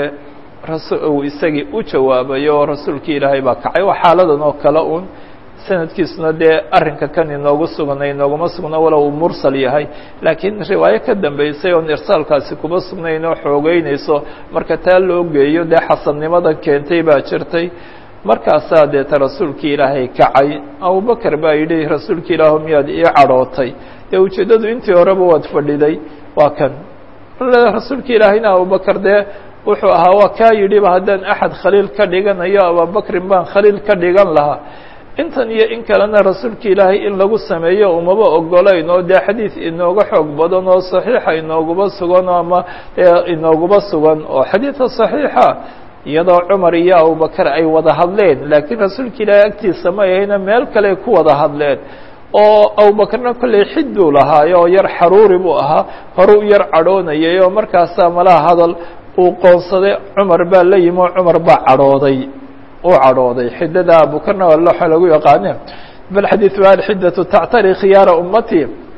uu isagii u jawaabay oo rasuulkii ilaahay baa kacay waa xaaladan oo kale un sanadkiisuna dee arrinka kan inoogu sugnay inooguma sugna walow uu mursal yahay laakiin riwaayo ka dambeysay oon irsaalkaasi kuma sugnayn oo xoogeynayso marka taa loo geeyo dee xasannimadan keentay baa jirtay markaasaa deeta rasuulkii ilaahay kacay abubakar baa yidhi rasuulki ilaahu miyaad ii cadhootay dee ujeeddadu intii horeba waad fadhiday waa kan rasuulka ilaahayna abubakar dee wuxuu ahaa waa kaa yidhiba haddaan axad khaliil ka dhiganayo abubakrin baan khaliil ka dhigan lahaa intan iyo in kalena rasuulka ilaahay in lagu sameeyo umaba ogolayn oo dee xadiid inooga xoog badan oo saxiixa inooguba sugan oo ama inooguba sugan oo xadiidka saxiixa iyadoo cumar iyo abubakar ay wada hadleen laakiin rasuulka ilaahay agtiisa ma ahayna meel kale ku wada hadleen oo abubakarna kolley xid buu lahaayo oo yar xaruuri buu ahaa hore u yar cadhoonayay oo markaasaa malaha hadal uu qoonsaday cumar baa la yimi oo cumar baa cadhooday uu cadhooday xidada abubakarna waa looxa lagu yaqaane bal xadiidu alxiddatu tactari khiyaara ummati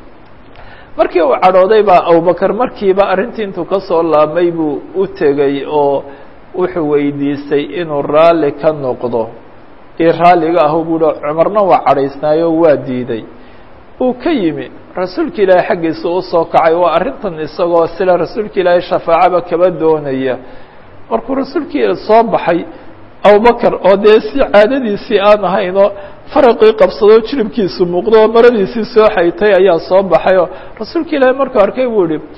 markii uu cadhooday baa abubakar markiiba arrintii intuu ka soo laabmay buu u tegey oo wuxuu weydiistay inuu raalli ka noqdo io raalliga ahu buuhi cumarna waa cadhaysnaayo waa diiday uu ka yimi rasuulka ilaahay xaggiisa u soo kacay waa arrintan isagoo sila rasuulka ilaahay shafaacaba kaba doonaya markuu rasuulkii soo baxay abubakar oo dee si caadadiisii aan ahaynoo faraqii qabsadoo jiribkiisu muuqdo oo maradiisii soo xaytay ayaa soo baxay oo rasuulka ilaahay markuu arkay buu ihi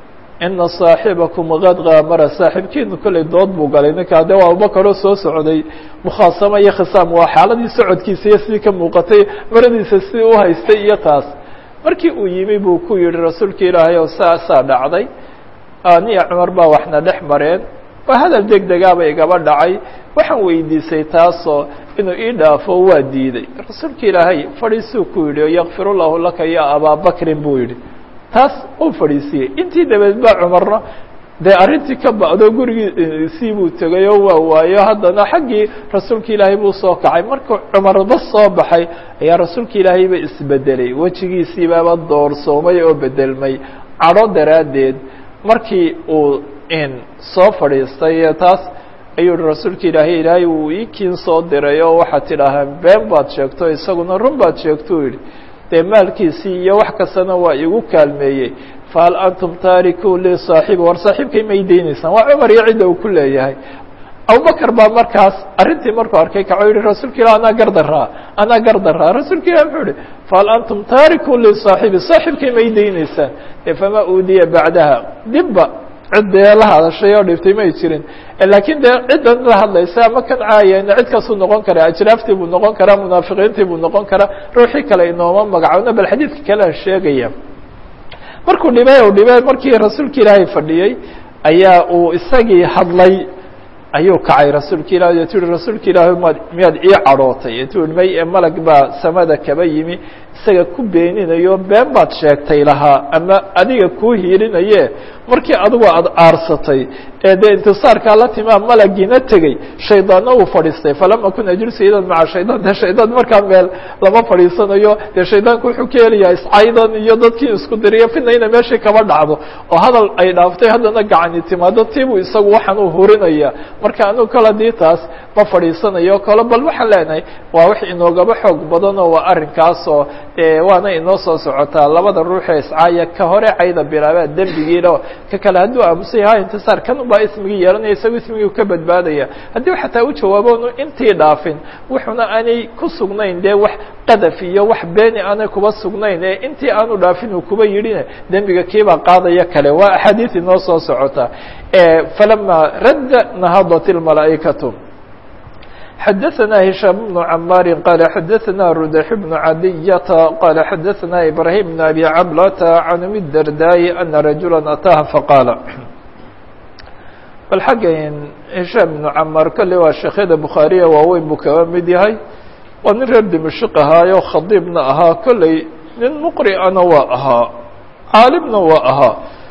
ina صaaxibakum qad kaamara saaxiibkiinu kolley dood buu galay ninkaa de waa abubakar oo soo socday mukhaasamo iyo khisaam waa xaaladii socodkiisa iyo sidii ka muuqatay maradiisa sidii u haystay iyo taas markii uu yimi buu ku yihi rasuulka ilaahay oo saasaa dhacday aniya cumar baa waxna dhex mareen waa hadal deg degaaba igaba dhacay waxaan weydiisay taasoo inuu ii dhaafo waa diiday rasuulka ilaahay fadhiisuu ku yidhi yakfir llahu laka ya abaabakrin buu yidhi taas uu fadhiisiyey intii dabeed baa cumarna dee arrintii ka ba'do gurigiisii buu tegay oo waa waayo haddana xaggii rasuulka ilaahay buu soo kacay markuu cumarba soo baxay ayaa rasuulka ilaahayba isbedelay wejigiisiibaaba doorsoomay oo bedelmay cadho daraaddeed markii uu in soo fadhiistay taas ayuu hi rasuulka ilaahay ilaahay uu iikiin soo diray oo waxaad tidhaahaan been baad sheegto isaguna run baad sheegtou yidhi dee maalkiisii iyo wax kastana waa igu kaalmeeyey fahal antum taariku li saaxibi war saaxiibkay may deynaysaan waa cumar iyo cidda uu ku leeyahay abubakar baa markaas arrintii markuu arkay kaco yihi rasuulka ilah anaa gardaraa anaa gardaraa rasuulka ilah muxuu ihi fahal antum taariku li saaxibi saaxiibkay may deynaysaan e famaa uudiya bacdaha dibba cid dee la hadashay oo dhiftay may jirin laakiin dee ciddan la hadlaysa ama kan caayana cid kasuu noqon kara ajraaftii buu noqon karaa munaafiqiintii buu noqon karaa ruuxii kale inooma magacoona bal xadiidka kale aan sheegaya markuu dhibay u dhibay markii rasuulka ilaahay fadhiyey ayaa uu isagii hadlay ayuu kacay rasuulka ilahi o tu yihi rasuulka ilaahi maad miyaad ii cadhootay tu yihi may malag baa samada kaba yimi isaga ku beeninayo been baad sheegtay lahaa ama adiga kuu hiilinaye markii adigu aada aarsatay ee dee intisaarkaa la timaa malagiina tegey shaydaanna uu fadhiistay falam akun ajlisu idan maca shaydaan dee shaydaan markaa meel lama fadhiisanayo dee shaydaanku wuxuu ka helayaa iscaydan iyo dadkii isku diriyo fidna ina meeshii kaba dhacdo oo hadal ay dhaaftay haddana gacani timaado tiibuu isagu waxaan uu hurinaya marka anugu kale hadii taas ma fadhiisanayo kale bal waxaan leenahay waa wax inoogaba xoog badan oo waa arrinkaas oo waana inoo soo socotaa labada ruuxee iscaaya ka hore cayda bilaabaa dembigiina ka kale hadduu aamusay ha intisaar kan ubaa ismigii yeelanaya isagu ismigii ka badbaadaya haddii xataa u jawaabo nu intii dhaafin wuxuna aanay ku sugnayn dee wax qadaf iyo wax beeni aanay kuba sugnayn ee intii aanu dhaafin uu kuba yidhine dembiga kiibaa qaadaya kale waa axaadiis inoo soo socota falama radda nahadat اlmalaa'ikatu xdثna هiشhام بن عmاr qال xdثna ردح بن عadية qال xdثna إبراهيم بن أbي cبلة عن أم الdرداء أنa رaجuلا أtاha faqاaل bal xagga هiشhام بن cmاr kale waa sheekhyada bukhaariya waaweyn buu kaba mid yahay waa nin reer dimashq ahaayo khadiibna ahaa kolley nin mqri'ana waa ahaa caalimna waa ahaa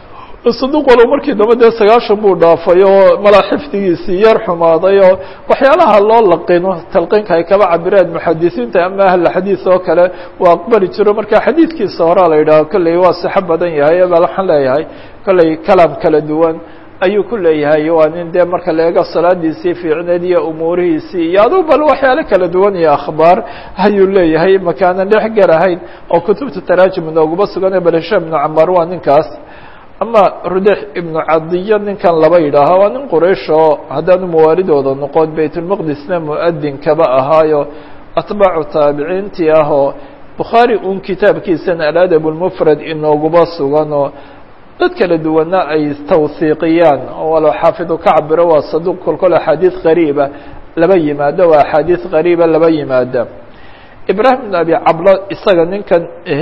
saduq walow markii dambe dee sagaashan buu dhaafay oo malaa xifdigiisii yar xumaaday oo waxyaalaha loo laqino talqiinka ay kaba cabireen muxadisiinta ama ahla xadiis oo kale waa aqbali jiro marka xadiidkiisa horaa la yidhaho kolley waa sixo badan yahay bal waxaan leeyahay kolley kalaam kala duwan ayuu ku leeyahay waa nin dee marka la eego salaadiisii fiicneed iyo umuurihiisii iyo aduu bal waxyaalo kala duwan iyo akhbaar ayuu leeyahay makaanan dhex garahayn oo kutubta taraajim inooguma sugan bal hishaam ibnu camaar waa ninkaas ama rudex ibnu cadiyo ninkan laba yidhaaha waa nin quraysh oo haddaanu mawaalidooda noqon baytulmaqdisna mu-adin kaba ahaayo atbaacu taabiciintii ah oo bukhaari un kitaabkiisana aladab lmufrad inooguma sugan oo dad kala duwana ay tawhiiqiyaan oo walow xaafidu ka cabiro waa saduuq kolkol axaadiis qariiba laba yimaado waa axaadiis qariiba laba yimaada ibraahim ibn abi cablo isaga ninkan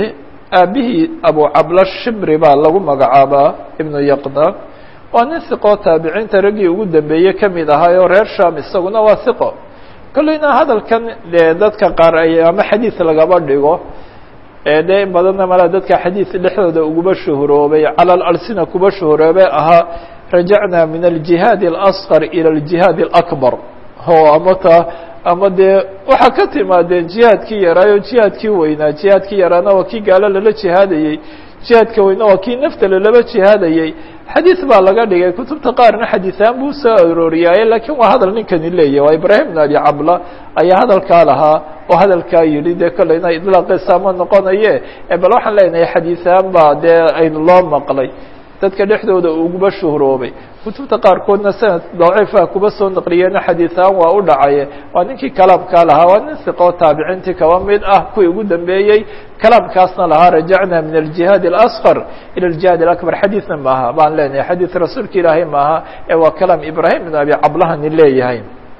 aabihii abu cablo shimri baa lagu magacaabaa ibnu yaqda waa nin hiqoo taabiciinta raggii ugu dambeeyey kamid ahaayoo reer sham isaguna waa hiqo kolleyna hadalkan dee dadka qaar ay ama xadiis lagaba dhigo dee in badanna mala dadka xadiis dhexdooda uguba shuhuroobay cala alsina kuba shuhuroobay ahaa rajacna min aljihaadi اlasqar ilى aljihaadi اlakbar o ama ta ama dee waxaa ka timaadeen jihaadkii yaraayo jihaadkii weynaa jihaadkii yaraana waa kii gaalo lala jihaadayey jihaadka weyna waa kii nafta lalaba jihaadayey xadiis baa laga dhigay kutubta qaarna xadiisahaan buu soo arooriyaaye lakiin waa hadal ninkani leeyahy waa ibraahim bn abi cabla ayaa hadalkaa lahaa oo hadalkaa yidhi dee kolleyna idlaaqiisa ma noqonaye bal waxaan leenahay xadiisahaan baa dee aynu loo maqlay dadka dhexdooda uguba shuhroobay kutubta qaarkoodna sanad daciifa kuba soo naqliyeena xadiisahaan waa u dhacaye waa ninkii kalaamkaa lahaa waa nin siqoo taabiciintii kaba mid ah kuwii ugu dambeeyey kalaamkaasna lahaa rajacna min aljihaad اlasqar ilى aljihaad اlakbar xadiisna maaha baan leenahay xadiis rasuulka ilaahay maaha ee waa kalaam ibraahim ibn abi cablahani leeyahay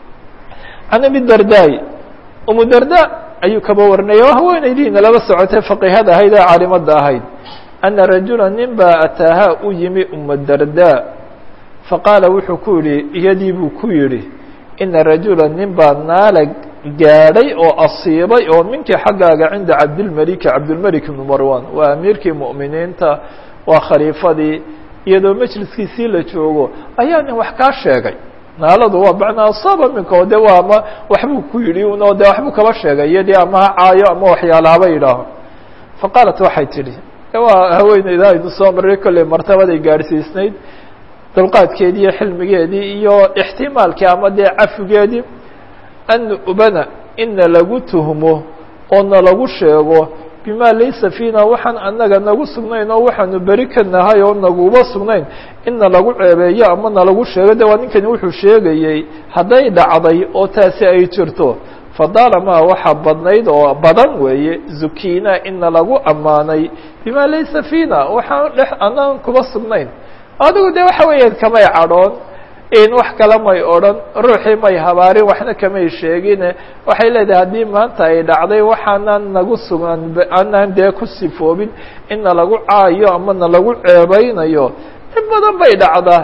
can abi dardaay umu darda ayuu kaba warinaya o haweenaydiina laba socotay faqihada ahayd ee caalimada ahayd ana rajula nin baa ataahaa u yimi uma darda faqaala wuxuu ku yihi iyadii buu ku yidhi ina rajula nin baa naala gaadhay oo asiibay oo minkii xaggaaga cinda cabdilmeliki cabdilmelik ibnu marwan waa amiirkii mu'miniinta waa khaliifadii iyadoo majliskiisii la joogo ayaa nin wax kaa sheegay naaladu waa macnaa asaaba minka o de waa ama waxbuu ku yidhi uno de waxbuu kaba sheegay iyadii ama ha caayo ama waxyaala haba yidhaaho faqaalat waxay tidhi waa haweeneyda aynu soo maray kolley martabaday gaadhsiisnayd dulqaadkeedii iyo xilmigeedii iyo ixtimaalkii ama dee cafigeedii an ubana ina lagu tuhmo oo na lagu sheego bima laysa fiina waxaan anaga nagu sugnayn oo waxaanu beri ka nahay oo naguba sugnayn ina lagu ceebeeyo ama nalagu sheego de waa ninkani wuxuu sheegayey hadday dhacday oo taasi ay jirto fadalama waxaa badnayd oo badan weeye zukina ina lagu ammaanay bima laysa fiina waxaan dhex anaan kuba sugnayn adigu de waxa weeyaan kamay cadhoon in wax kale may odhan ruuxii may habaarin waxna kamay sheegine waxay leedahay haddii maanta ay dhacday waxaanaan nagu sugan aanaan dee ku sifoobin ina lagu caayo ama na lagu ceebeynayo in badan bay dhacdaa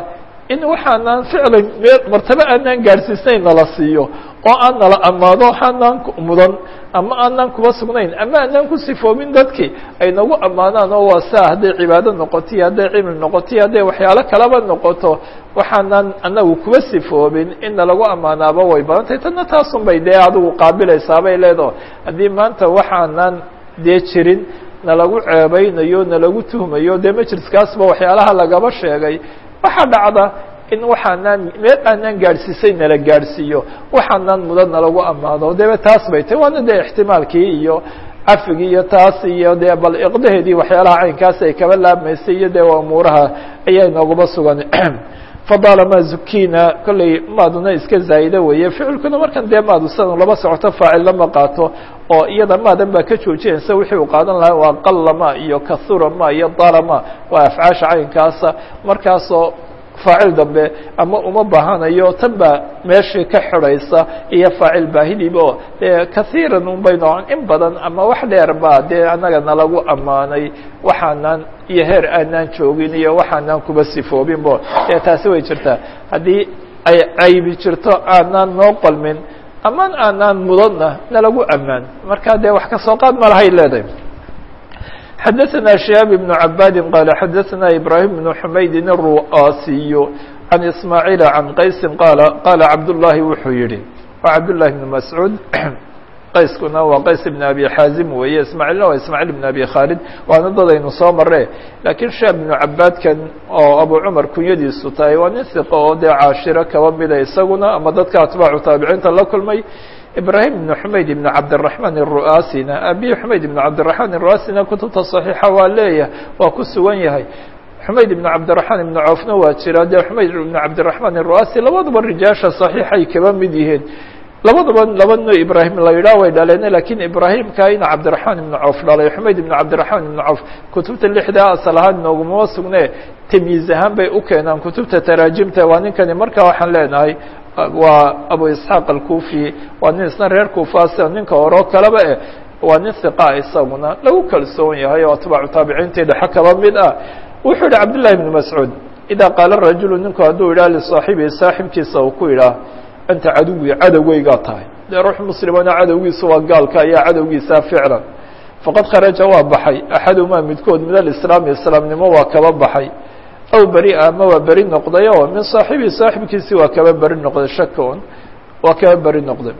in waxaanaan ficlan meel martabo aanaan gaadhsiisnayn nala siiyo oo aan nala ammaado waxaanaan mudan ama aanaan kuba sugnayn ama aanaan ku sifoobin dadkii ay nagu ammaanaan oo waa saa hadday cibaado noqoto iyo hadday cilmi noqoto iyo hadday waxyaalo kalaba noqoto waxaanaan anagu kuba sifoobin in nalagu ammaanaaba way badan tahay tanna taasun bay dee adigu qaabilaysaabay leedaho haddii maanta waxaanaan dee jirin nalagu ceebeynayo nalagu tuhmayo dee majliskaasba waxyaalaha lagaba sheegay waxaa dhacda in waxaanaan meel aanaan gaadhsiisay nala gaadhsiiyo waxaanaan mudan nalagu ammaano debe taas bay tahy waana dee ixtimaalkii iyo cafigii iyo taas iyo dee bal iqdaheedii waxyaalaha caynkaas ay kaba laabmaysay iyo dee umuuraha ayaa inooguba sugan fadalama zukina kollay maaduna iska zaa'ida weeye ficilkuna markan dee maadu sidan laba socoto faacil lama qaato oo iyada maadan baa ka joojinaysa wixii uu qaadan lahaa waa qalama iyo kahurama iyo dalama waa afcaasha caynkaasa markaasoo faacil dambe ama uma baahanayo tan baa meeshii ka xidhaysa iyo faacil baahidiiba oo dee kahiiran un bay noqon in badan ama wax dheer baa dee annaga nalagu ammaanay waxaanaan iyo heer aanaan joogin iyo waxaanaan kuba sifoobinbo dee taasi way jirtaa haddii ay caybi jirto aanaan noo qalmin amaan aanaan mudanna nalagu ammaan marka dee wax kasoo qaad ma lahay leedahay xdثna شهاب بن عباd qال xdثna إبراهيم بن حmayd الرu'اsiي عن إسماعيل عن qays qال qال cabdاللahi wuxuu yihi wa cabdاللahi بن مسعوud qayskuna waa qays بن أbي xاazim weeye ismاعيlna waa ismاعيل بن أbي khالد waana dadaynu soo mare lakiin شhاب بن cabاadkan oo abu cmar kunyadiisu tahay waa nin ثiqo oo dee caashiro kaba mida isaguna ama dadka atbaacu taabiciinta la kulmay ibrahim ibn xumayd ibn cabdiraxmaan الru'asina abi xumayd ibn cabdiraxmaan الru'asina kutubta صaxiixa waa leeyahay waa ku sugan yahay xumayd ibn cabdiraxmaan ibn cawfna waa jira dee xumayd ibn cabdiraxmaan الru'asi labaduba rijaasha صaxiixay kaba mid yihiin labaduba laba no ibrahim la yidhaah way dhaleen lakiin ibrahimka ina cabdiraxmaan ibn cawf dhalay xumayd ibn cabdiraxmaan ibn cawf kutubta lixda asal ahaan noogumama sugne tamyiiz ahaan bay u keenaan kutubta taraajimta waa ninkani marka waxaan leenahay waa abu isxaaq alkufi waa nin isna reer kufaasa ninka horeo kaleba eh waa nin hiqa isaguna lagu kalsoon yahay oo atbaacu taabiciintii dhexe kaba mid ah wuxuu yihi cabdillahi ibn mascuud idaa qaala rajulu ninku hadduu yidhah lisaaxibihi saaxibkiisa uu ku yidhaah anta caduwi cadowgeygaa tahay dee ruux muslimana cadowgiisa waa gaalka ayaa cadowgiisa ficlan faqad kharaja waa baxay axadumaa midkood min alislaami islaamnimo waa kaba baxay aw beri ama waa beri noqday oo min saaxibii saaxibkiisii waa kaba beri noqday shakon waa kaba beri noqday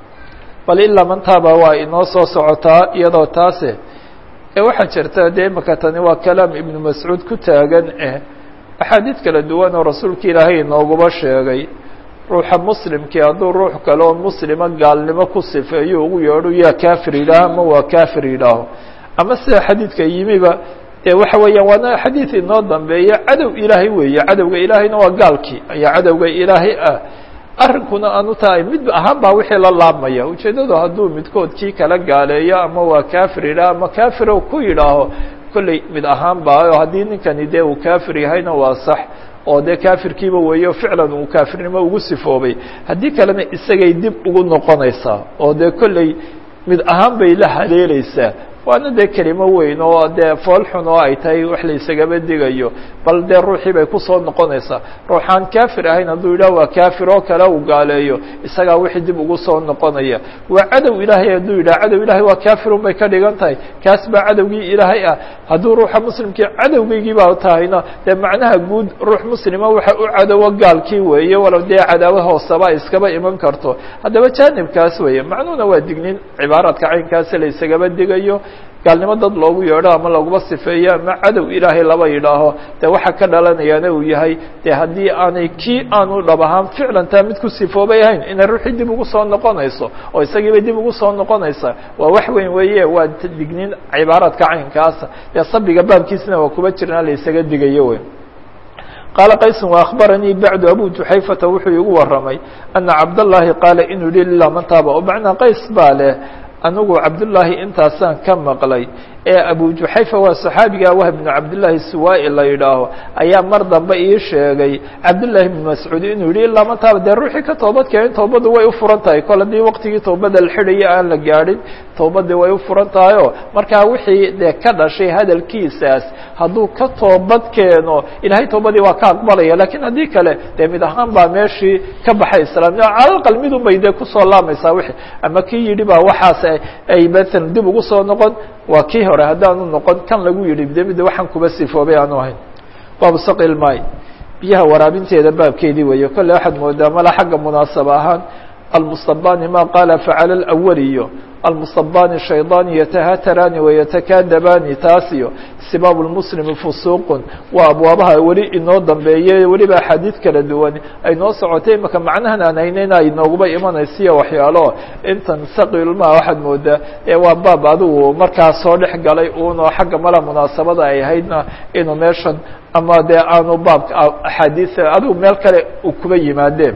bal ilaa mantaaba waa inoo soo socotaa iyadoo taase ee waxaa jirta dee imaka tani waa kalaam ibnu mascuud ku taagan eh axaadiid kala duwan oo rasuulka ilaahay inooguba sheegay ruuxa muslimkii hadduu ruux kale oo muslima gaalnimo ku sifeeyo ugu yeedho yaa kafir yidhaaho ama waa kafir yidhaaho ama sida xadiidka yimiba de waxa weeyaan waana xadiid inoo dambeeya cadow ilaahay weeye cadowga ilaahayna waa gaalkii ayaa cadowga ilaahay ah arrinkuna aanu tahay mid ahaan baa wixii la laabmaya ujeeddadu hadduu midkood kii kala gaaleeyo ama waa kafir yidhaaho ama kafiro ku yidhaaho kolley mid ahaan ba oo haddii ninkani dee uu kafir yahayna waa sax oo dee kafirkiiba weeyo ficlan uu kaafirnimo ugu sifoobay haddii kalena isagay dib ugu noqonaysaa oo dee kolley mid ahaan bay la haleeleysaa waana dee kelimo weyn oo dee foolxun oo ay tahay wax la isagaba digayo bal dee ruuxii bay kusoo noqonaysaa ruuxaan kafir ahayn hadduu yidhah waa kafir oo kale uu gaaleeyo isagaa wixii dib ugu soo noqonaya waa cadow ilaahay hadduu yidhah cadow ilahay waa kafirun bay ka dhigan tahay kaas baa cadowgii ilaahay ah hadduu ruuxa muslimkii cadowgeygii baa tahayna dee macnaha guud ruux muslima waxa u cadowo gaalkii weeye walow dee cadaawo hooseba iskaba iman karto haddaba jaanibkaas weeye macnuhuna waa dignin cibaaraadka caynkaasi la isagaba digayo gaalnimo dad loogu yeedho ama laguma sifeeyo ama cadow ilaahay laba yidhaaho dee waxa ka dhalanayaana uu yahay dee haddii aanay kii aanu dhab ahaan ficlan taa mid ku sifoobay ahayn inay ruuxii dib ugu soo noqonayso oo isagiibay dib ugu soo noqonaysaa waa wax weyn weeye waa dignin cibaaraadka caynkaasa dee sabiga baabkiisna waa kuba jirnaa la isaga digayo wey qaala qaysun waakbaranii bacdu abu juxayfata wuxuu igu warramay ana cabdallaahi qaala inuu yihi lilah man taaba oo macnaa qays baa leh anigu cabdullaahi intaasaan ka maqlay ee abu juxayfa waa saxaabiga wahb bnu cabdillaahi suwaa-i la yidhaaho ayaa mar dambe ii sheegay cabdillaahi bnu mascuud inuu yihi ilaa mataaba dee ruuxii ka toobad keenin toobaddu way u furan tahay kol haddii waqtigii toobada la xidhaya aan la gaadhin toobadii way u furan tahay oo markaa wixii dee ka dhashay hadalkiisaas hadduu ka toobad keeno ilahay toobadii waa ka aqbalaya lakiin haddii kale dee mid ahaan baa meeshii ka baxay islaamnimo calalqal midun bay dee kusoo laamaysaa wixii ama kii yidhi baa waxaas ay maalan dib ugu soo noqon waa kii hore haddaanu noqon kan lagu yidhi de midda waxaan kuba sifoobay aanu ahayn baabu saqi lmaay biyaha waraabinteeda baabkeedii weeye kolle waxaad moodaa mala xagga munaasaba ahaan almustabani ma qaala facala alawaliyo almustabani shaydaani yatahataraani wayatakadabani taas iyo sibaabu lmuslimi fusuuqun waa abwaabaha weli inoo dambeeye weliba axaadiid kala duwan ay noo socotay imaka macnahan aan hayneyn ay nooguba imanaysiyo waxyaalo intan saqilma waxaad moodaa ee waa baab adigu markaa soo dhex galay uunoo xagga mala munaasabada ay ahaydna inuu meeshan ama dee aanu baabka axaadiis adigu meel kale kuba yimaadeen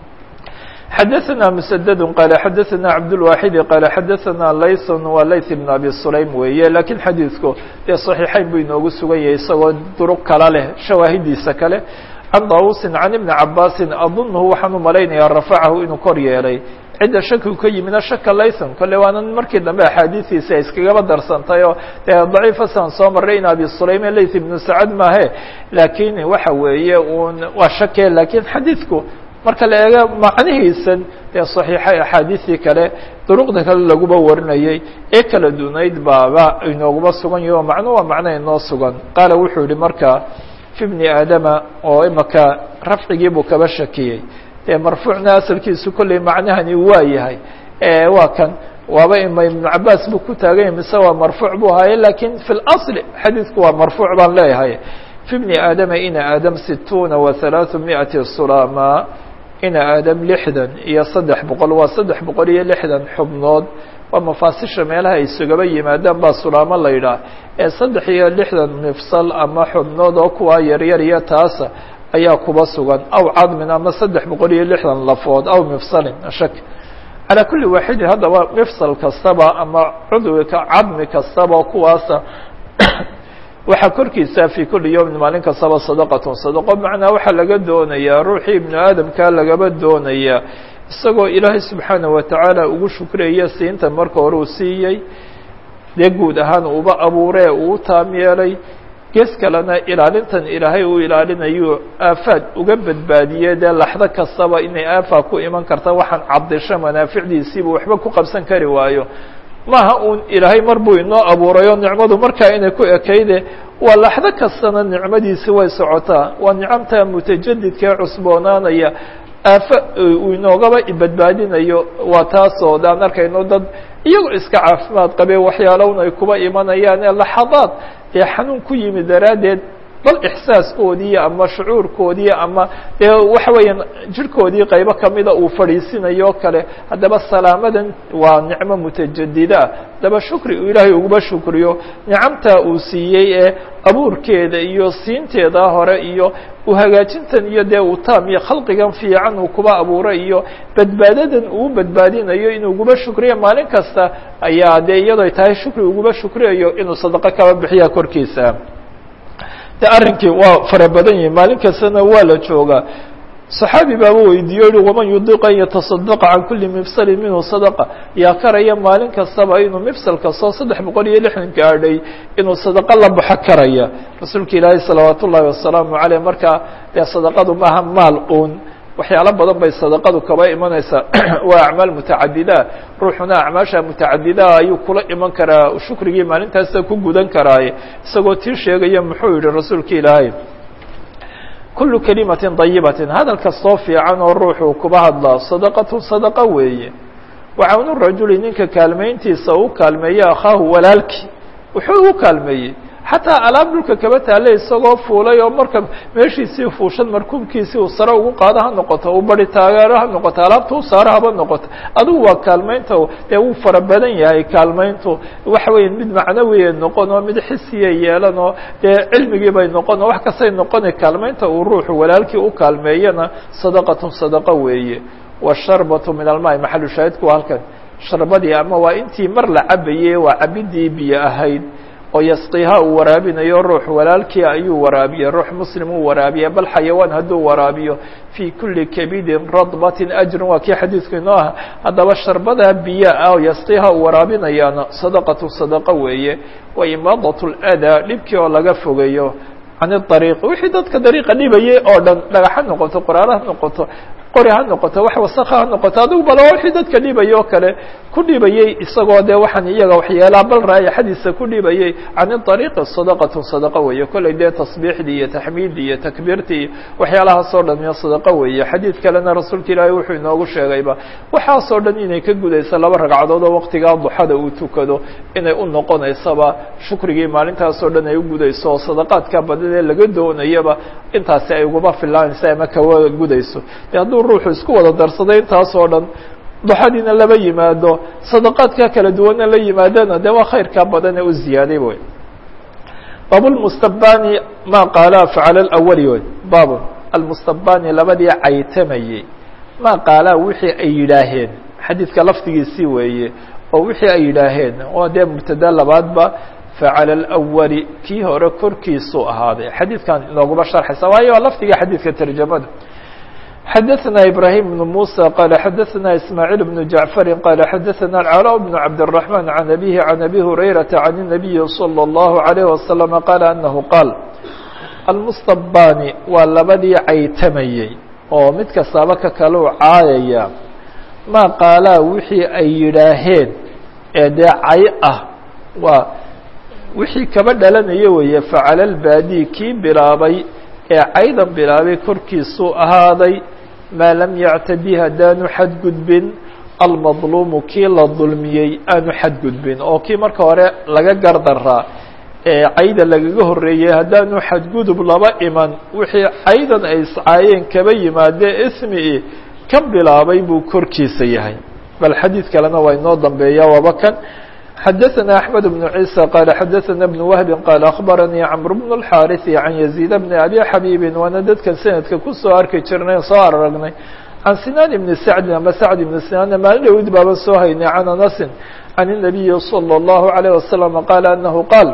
xadaثna mسdd qال xadaثna cabdالواxidi qال xadaثna layث waa layث بن abi sulaym weeye lakiin xadiidku dee صaxiixayn buu inoogu sugan yahay isagoo duruq kala leh shawaahidiisa kale can dawusi can iبni cabasi adunhu waxaan u malaynayaa rafacahu inuu kor yeelay cidda shakigu ka yimina shaka laython kolle waana markii dambe axaadiistiisa iskagaba darsantay oo dee daciifasan soo maray in abi sulayme layth ibnu sacad maahe lakiin waxa weeye un waa shake lakiin xadiidku marka la eego macnihiisan dee صaxiixay axaadiistii kale duruqda kale laguba warinayay ee kala dunayd baaba inooguba sugan yahi oo macno waa macno inoo sugan qaala wuxuu yihi marka fi bni aadama oo imaka rafcigii buu kaba shakiyey dee marfuucna asalkiisu kolley macnahani waa yahay waa kan waaba ima ibnu cabaas buu ku taaganya mise waa marfuuc buu ahaaye lakin fi اlaصl xadiidku waa marfuuc baan leeyahay fi bni aadama ina aadam situuna wa halaaثu miئati sulama ina aadam lixdan iyo saddex boqol waa saddex boqol iyo lixdan xubnood waa mafaasisha meelaha ay isugaba yimaadaan baa sulaamo la yidhaah ee saddex iyo lixdan mifsal ama xubnood oo kuwaa yaryar iyo taasa ayaa kuba sugan aw cadmin ama saddex boqol iyo lixdan lafood aw mifsalin shak calaa kulli waaxidin haddaba mifsal kastaba ama cudwika cadmi kastaba kuwaasa waxaa korkiisa fii kuli yowmin maalin kastaba sadaqatun sadaqo macnaa waxaa laga doonayaa ruuxii ibnu aadamkaa lagaba doonayaa isagoo ilaahay subxaana watacaala ugu shukraya siinta marka hore uu siiyey dee guud ahaan uuba abuuree uu taam yeelay gees kalena ilaalintan ilaahay uu ilaalinayo aafaad uga badbaadiye dee laxdo kastaba inay aafaa ku iman karta waxaan cabdisho manaaficdiisiiba waxba ku qabsan kari waayo maaha uun ilaahay mar buu inoo abuurayo nicmadu markaa inay ku ekayde waa laxdo kastana nicmadiisi way socotaa waa nicamta mutajadidka ee cusboonaanaya aafa uu inoogaba badbaadinayo waa taasoo daan arkayno dad iyagoo iska caafimaad qabee waxyaalowna ay kuba imanayaan ee laxadaad ee xanuun ku yimi daraaddeed bal ixsaaskoodii ama shucuurkoodii ama dee waxa weeyaan jirhkoodii qaybo kamida uu fadhiisinayo o kale haddaba salaamadan waa nicmo mutajadida haddaba shukri uu ilaahay uguba shukriyo nicamtaa uu siiyey ee abuurkeeda iyo siinteeda hore iyo uhagaajintan iyo dee uu taam iyo khalqigan fiican uu kuba abuuray iyo badbaadadan uu badbaadinayo inuu uguba shukriyo maalin kasta ayaa dee iyadoo tahay shukri uguba shukriyayo inuu sadaqo kaba bixiya korkiisa de arrinkii waa fara badan yihi maalin kastana waa la joogaa صaxaabi baaba weydiiyo i waman yudiq an yataصadaqa can kuli mifsalin minhu sadaqa yaa karaya maalin kastaba inuu mifsal kastoo saddex boqol iyo lixdan gaadhay inuu sadaqo la baxo karaya rasuulka ilaahi salawaat ullahi wasalaamu aleyh markaa dee sadaqadu maaha maal un waxyaalo badan bay sadaqadu kaba imanaysaa waa acmaal mutacadida ruuxuna acmaasha mutacadidaa ayuu kula iman karaa shukrigii maalintaasa ku gudan karaaye isagoo tii sheegaya muxuu yihi rasuulka ilaahay kulu kalimatin dayibatin hadal kastoo fiican oo ruuxuu kuba hadlaa sadaqatu sadaqo weeye wacawnu rajuli ninka kaalmayntiisa u kaalmeeye akhaahu walaalkii wuxuu ugu kaalmeeyey xataa alaab dhulka kaba taale isagoo fuulay oo marka meeshiisii fuushan markuubkiisii uu sare ugu qaado ha noqoto uu bari taageero ha noqoto alaabta u saaro haba noqoto adigu waa kaalmaynta dee wuu fara badan yahay kaalmayntu waxa weya mid macnawiya noqon oo mid xisiya yeelan oo dee cilmigii bay noqon oo wax kastay noqona kaalmaynta uu ruuxu walaalkii u kaalmeeyana sadaqatun sadaqo weeye washarbatu min almaai maxalu shaahidku waa halkan sharbadii ama waa intii mar la cabayey waa cabidii biyo ahayd oo yasqiha uu waraabinayo ruux walaalkii ayuu waraabiye ruux muslim uu waraabiye bal xayawaan hadduu waraabiyo fii kuli kabidin radbatin ajrun waa kii xadiidku inoo aha haddaba sharbada biyo ah oo yasqiha uu waraabinayaana sadaqatu sadaqo weeye wa imaadat ladaa dhibkii oo laga fogeeyo can ariiq wixii dadka dariiqa dhibayay oo dhan dhagax ha noqoto qoraalo ha noqoto qori ha noqoto wax wasaka ha noqoto adigu bal wixii dadka dhibayay oo kale ku dhibayey isagoo dee waxaan iyaga waxyeelaa bal raayaxadiisa ku dhibayey can ariiqi sadaqatu sadaqo weeye kollay dee tasbiixdii iyo taxmiiddii iyo takbiirtii iyo waxyaalahaasoo dhan iyo sadaqo weeye xadiid kalena rasuulka ilaahay wuxuu inoogu sheegayba waxaasoo dhan inay ka gudayso laba ragcadood oo waqtigaa duxada uu tukado inay u noqonaysaba shukrigii maalintaasoo dhan ay u gudayso oo sadaqaadka badan ee laga doonayaba intaasi ay uguma filaanaysa ama kawa gudayso de hadduu ruuxu isku wada darsaday intaasoo dhan duxadiina laba yimaado sadaqaadka kala duwanna la yimaadana de waa khayrkaa badan ee u ziyaaday wey baab lmustabani ma qaala facala lawali wey baab almustabani labadii caytamayey ma qaalaa wixii ay yidhaaheen xadiidka lafdigiisii weeye oo wixii ay yidhaaheen oo dee mubtada labaadba facala alawali kii hore korkiisuu ahaaday xadiidkan inooguma sharxaysa waayo waa lafdiga xadiidka tarjamada xdثna إبراهيم بن موسى قال xdثna إسماعيل بن جعفر قال xdثna العلاء بن عبد الرحمن عن أبيه عن أبي هريرة عن النبي صلى الله عليه وسلم قال أنه قال المsطباni waa labadii caytamayey oo mid kastaaba ka kaleu caayaya ma qaalaa wixii ay yidhaaheen ee dee cay ah waa wixii kaba dhalanaya weeye facala الbاdي kii bilaabay ee caydan bilaabay korkiisuu ahaaday maa lam yactadi haddaanu xadgudbin almadluumu kii la dulmiyey aanu xadgudbin oo kii marka hore laga gardaraa ee cayda lagaga horreeyey haddaanu xadgudub laba iman wixii caydan ay iscaayeen kaba yimaadee ismi ka bilaabay buu korkiisa yahay bal xadiid kalena waa inoo dambeeya waaba kan xdثna أحمد بن عيسى qال xdثna بن وهب qال أخبرني cمر بن الحاrث عن يزيد بن أبي xبيب waana dadkan سندka kusoo arki jirnay soo aragnay عن سنان بن سعد ama سعد بن سناn maalin dhowd baaban soo haynay عن أنس عن النبي صلى الله عليه وسلم qال أنه qاaل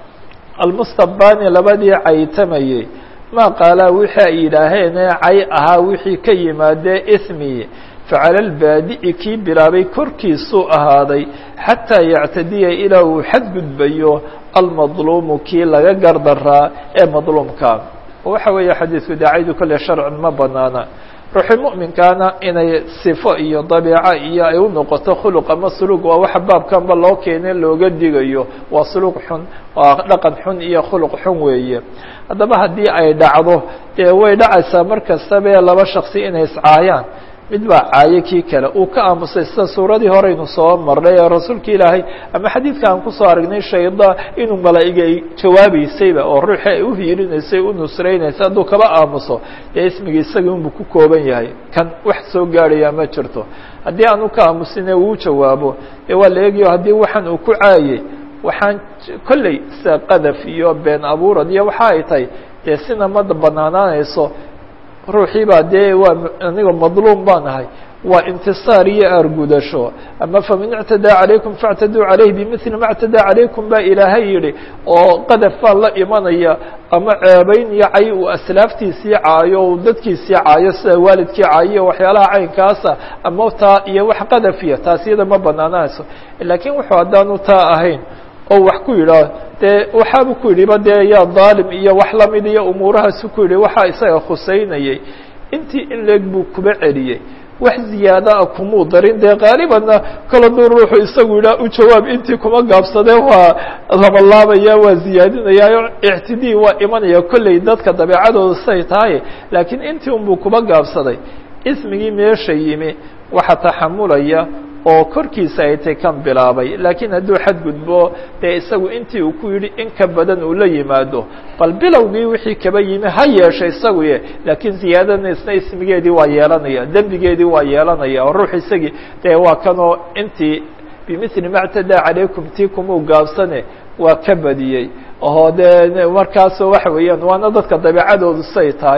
المsطباni labadii caytamayey ma qaalaa wixii ay yidhaaheen ee cay ahaa wixii ka yimaadee إثmi facala albaadi'i kii bilaabay korkiisuu ahaaday xataa yactadiya ilaa uu xadgudbayo almadluumu kii laga gardaraa ee madluumka waxa weeye xadiidku daacaydu kolle sharcan ma banaana ruuxi mu'minkaana inay sifo iyo dabiico iyo ay u noqoto khuluq ama suluug waa waxa baabkanba loo keene looga digayo waa suluug xun waa dhaqan xun iyo khuluq xun weeye haddaba haddii ay dhacdo dee way dhacaysaa mar kastaba ee laba shaksi inay iscaayaan mid baa caayo kii kale uu ka aamusay sida suuradii horeynu soo marnay ee rasuulka ilaahay ama xadiidka aan kusoo aragnay shayda inuu malaa'iga ay jawaabeysayba oo ruuxii ay uhiirinaysay u nusraynaysay hadduu kaba aamuso dee ismigii isagii unbuu ku kooban yahay kan wax soo gaadhayaa ma jirto haddii aanu ka aamusine uu jawaabo dee waa la eegayo haddii waxaan uu ku caayey waxaan kolley sida qadaf iyo been abuurad iyo waxa ay tahay dee sina ma banaanaanayso ruuxii baa dee waa aniga madluum baan ahay waa intisaar iyo aargudasho ama faman ictadaa calaykum faاctaduu calayh bimili ma اctadaa calaykum baa ilaahay yihi oo qadaf baan la imanaya ama ceebeyn iyo cay uu aslaaftiisii caayo uu dadkiisii caayo sida waalidkii caayo waxyaalaha caynkaasa ama taa iyo wax qadafiya taas iyada ma banaanayso lakiin wuxuu haddaanu taa ahayn oo wax ku yidhaah dee waxaabu ku yidhiba dee yaa daalim iyo wax lamid iyo umuurahaasu ku yidhi waxaa isaga khuseynayay intii in leeg buu kuba celiyey wax ziyaadaa kumuu darin dee qaalibanna kala duu ruuxu isagu yidhaah u jawaab intii kuma gaabsadee waa labalaabaya waa ziyaadinaya ictidii waa imanaya kolley dadka dabeecadooda say tahay laakiin intii unbuu kuba gaabsaday ismigii meesha yimi waxa taxamulaya oo korkiisa ay tay kan bilaabay laakiin hadduu xadgudbo dee isagu intii uu ku yidhi in ka badan uu la yimaado bal bilowgii wixii kaba yimi ha yeesha isaguye laakiin ziyaadana isna ismigeedii waa yeelanaya dembigeedii waa yeelanaya oo ruux isagii dee waa kanoo intii bimili ma ctadaa calaykum tii kumuu gaabsane waa ka badiyey oo dee markaasoo waxa weeyaan waana dadka dabeecadoodu say tahay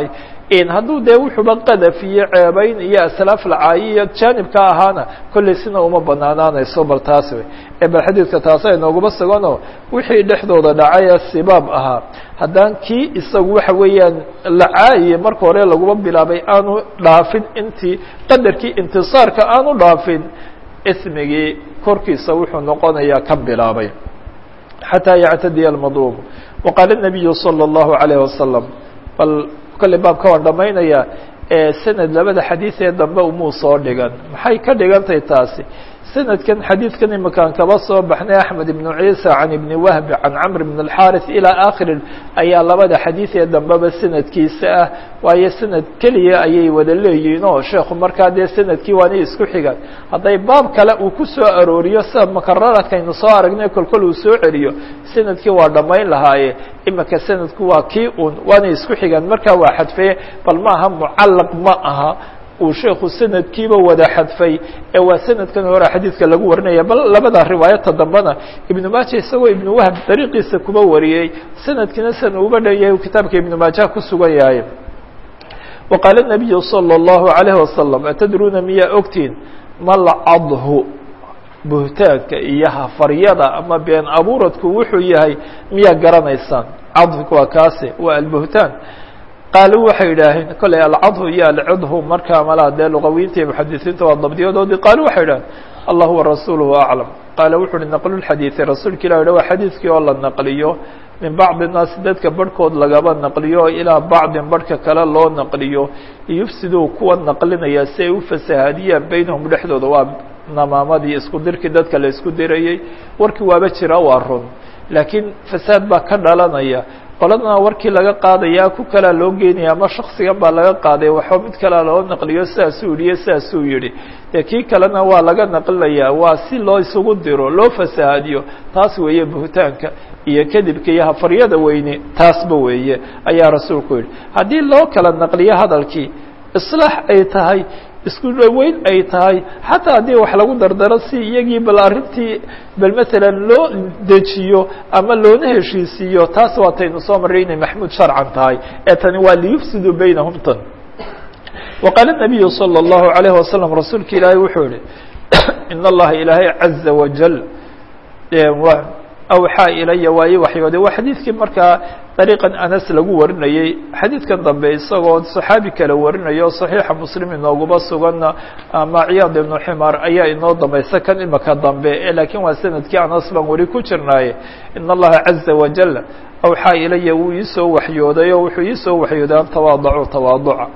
hadduu dee wuxuuba qadaf iyo ceebayn iyo aslaaf lacaayi iyo jaanibka ahaana kolley sina uma banaanaanayso bal taas wey ee bal xadiidka taasa inooguma suganoo wixii dhexdooda dhacay ee sibaab ahaa haddaan kii isagu waxa weeyaan lacaayiye marka hore laguma bilaabay aanu dhaafin intii qadarkii intisaarka aanu dhaafin ismigii korkiisa wuxuu noqonayaa ka bilaabay xataa yactadiya almadluub waqaala الnabiyu salى الlahu عalayه wasalam bal kolley baabka waan dhamaynaya sanad labada xadiid ee dambe umuu soo dhigan maxay ka dhigantay taasi sanadkan xadiidkan imakaan kaba soo baxnay axmed ibnu ciisa can ibni wahbi can camr ibn اlxaris ilaa akhiri ayaa labada xadiid ee dambeba sanadkiisa ah waayo sanad keliya ayay wada leeyihiin oo sheekhu markaa dee sanadkii waanay isku xigaan hadday baab kale uu ku soo arooriyo sida makararadkaynu soo aragnay kolkol uu soo celiyo sanadkii waa dhammayn lahaaye imika sanadku waa kii un waanay isku xigaan markaa waa xadfeye bal maaha mucallaq ma aha uu sheekhu sanadkiiba wada xadfay ee waa sanadkan hore xadiidka lagu warinaya bal labada riwaayata dambena ibnu maaja isagoo ibnu wahb dariiqiisa kuba wariyey sanadkiina san uba dhanyahay kitaabka ibnu maajaha ku sugan yahay wa qaala الnabiyu salى الlahu عalayه wasalam atadruuna miyaa ogtiin malcadhu buhtaanka iyo hafaryada ama been abuuradku wuxuu yahay miyaa garanaysaan cadhku waa kaasi waa albuhtaan qaalu waxay idhaaheen kolley alcadhu iyo alcidhu markaa malaa dee luqawiinta iyo muxadisiinta waa dabdiyadoodii qaalu waxay idhaheen allah warasuuluhu aclam qaala wuxu uhi naqlu lxadiidi rasuulka ilah yidha waa xadiidkii oo la naqliyo min bacdi naasi dadka barhkood lagaba naqliyo ilaa bacdin barhka kale loo naqliyo liyufsiduu kuwa naqlinaya si ay u fasahaadiyaan baynahum dhexdooda waa namaamadii isku dirkii dadka la isku dirayey warkii waaba jira waa run laakiin fasaad baa ka dhalanaya qoladana warkii laga qaadaya ku kalaa loo geenaya ama shaksigan baa laga qaaday waxba mid kalea loo naqliyo sidaasuu yihi iyo sidaasuu yihi dee kii kalena waa laga naqlinaya waa si loo isugu diro loo fasahaadiyo taas weeye buhtaanka iyo kadibka iyo hafaryada weyne taasba weeye ayaa rasuulku yihi haddii loo kala naqliyo hadalkii islaax ay tahay isku dhaweyn ay tahay xataa haddii wax lagu dardaro si iyagii bal arrintii bal matalan loo dejiyo ama loona heshiisiiyo taas waataynu soo marray inay maxmuud sharcan tahay ee tani waa liyufsiduu baynahum tan wa qaala الnabiyu salى الlahu عalayه wasalam rasuulka ilaahay wuxuu yihi in allaha ilaahay caza wajal awxaa ilaya waa ii waxyooday waa xadiidkii markaa dariiqan anas lagu warinayey xadiidkan dambe isagoo saxaabi kale warinayo saxiixa muslim inooguma suganna ama ciyaad ibnu ximaar ayaa inoo dambaysa kan imaka dambe e laakiin waa sanadkii anas baan weli ku jirnaaye in allaha caza wajal awxaa ilaya wuu iisoo waxyooday oo wuxuu iisoo waxyooday an tawaadacu tawaaduca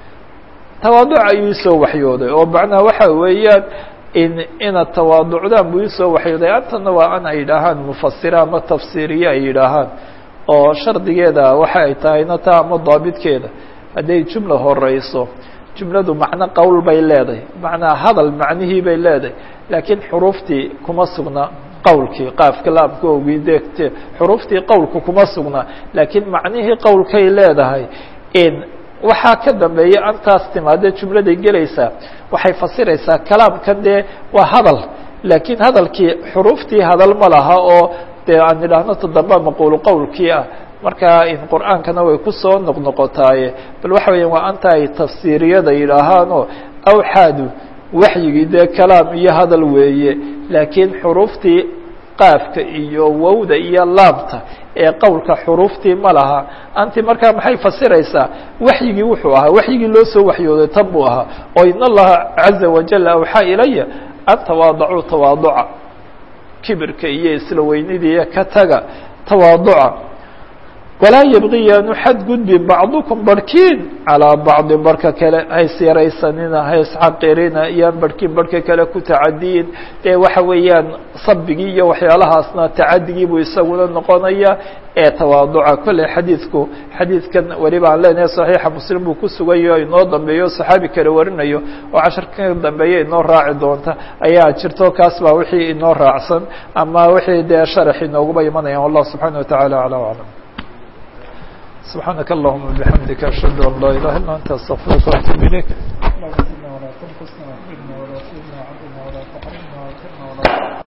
tawaaduca ayuu iisoo waxyooday oo macnaha waxa weeyaan in inaad tawaaducdaan buu isoo waxyooday antana waa an ay yidhaahaan mufasira ama tafsiiriye ay yidhaahaan oo shardigeeda waxa ay tahayna taa ama daabidkeeda hadday jumla horeyso jumladu macno qowl bay leedahay macnaa hadal macnihii bay leedahay laakiin xuruuftii kuma sugna qowlkii qaafka laabkoogii deegte xuruuftii qowlku kuma sugna laakiin macnihii qowlkay leedahay in waxaa ka dambeeya antaas timaade jumladay gelaysaa waxay fasiraysaa kalaamkan dee waa hadal laakiin hadalkii xuruuftii hadal ma laha oo dee aan idhaahno toddoba maquulu qowlkii ah marka in qur'aankana way kusoo noqnoqotaaye bal waxa weya waa anta ay tafsiiriyada yidhaahaanoo awxaadu waxyigii dee kalaam iyo hadal weeye laakiin xuruuftii qaafka iyo wowda iyo laamta ee qowlka xuruuftii ma laha anti markaa maxay fasiraysaa waxyigii wuxuu ahaa waxyigii loo soo waxyooday tan buu ahaa oo in allaha caza wajal awxaa ilaya an tawaadacuu tawaaduca kibirka iyo isla weynidii ka taga tawaaduca walaa yabqi yaanu xadgudbi bacdukum barhkiin calىa bacdi barhka kale hays yaraysanina hays xaqirina yaan barhkiin barhka kale ku tacadiyin dee waxa weeyaan sabigii iyo waxyaalahaasna tacadigii buu isaguna noqonaya ee tawaaduca kolley xadiidku xadiidkan weliba aan leenahay saxiixa muslim buu ku sugayo inoo dambeeyo saxaabi kale warinayo oo casharka dambeeya inoo raaci doonta ayaa jirto kaas baa wixii inoo raacsan ama wixii dee sharax inooguba imanaya wallah subxaana wataعala alى aclam سبحانك اللهم وبحمدك أشهد أن لا إله إلا أنت أستغفرك وأتوب إليك اللهم زدنا ولا تنقصنا واغفرنا ولا تهنا عبدنا ولا تحرمنا واغفرنا ولا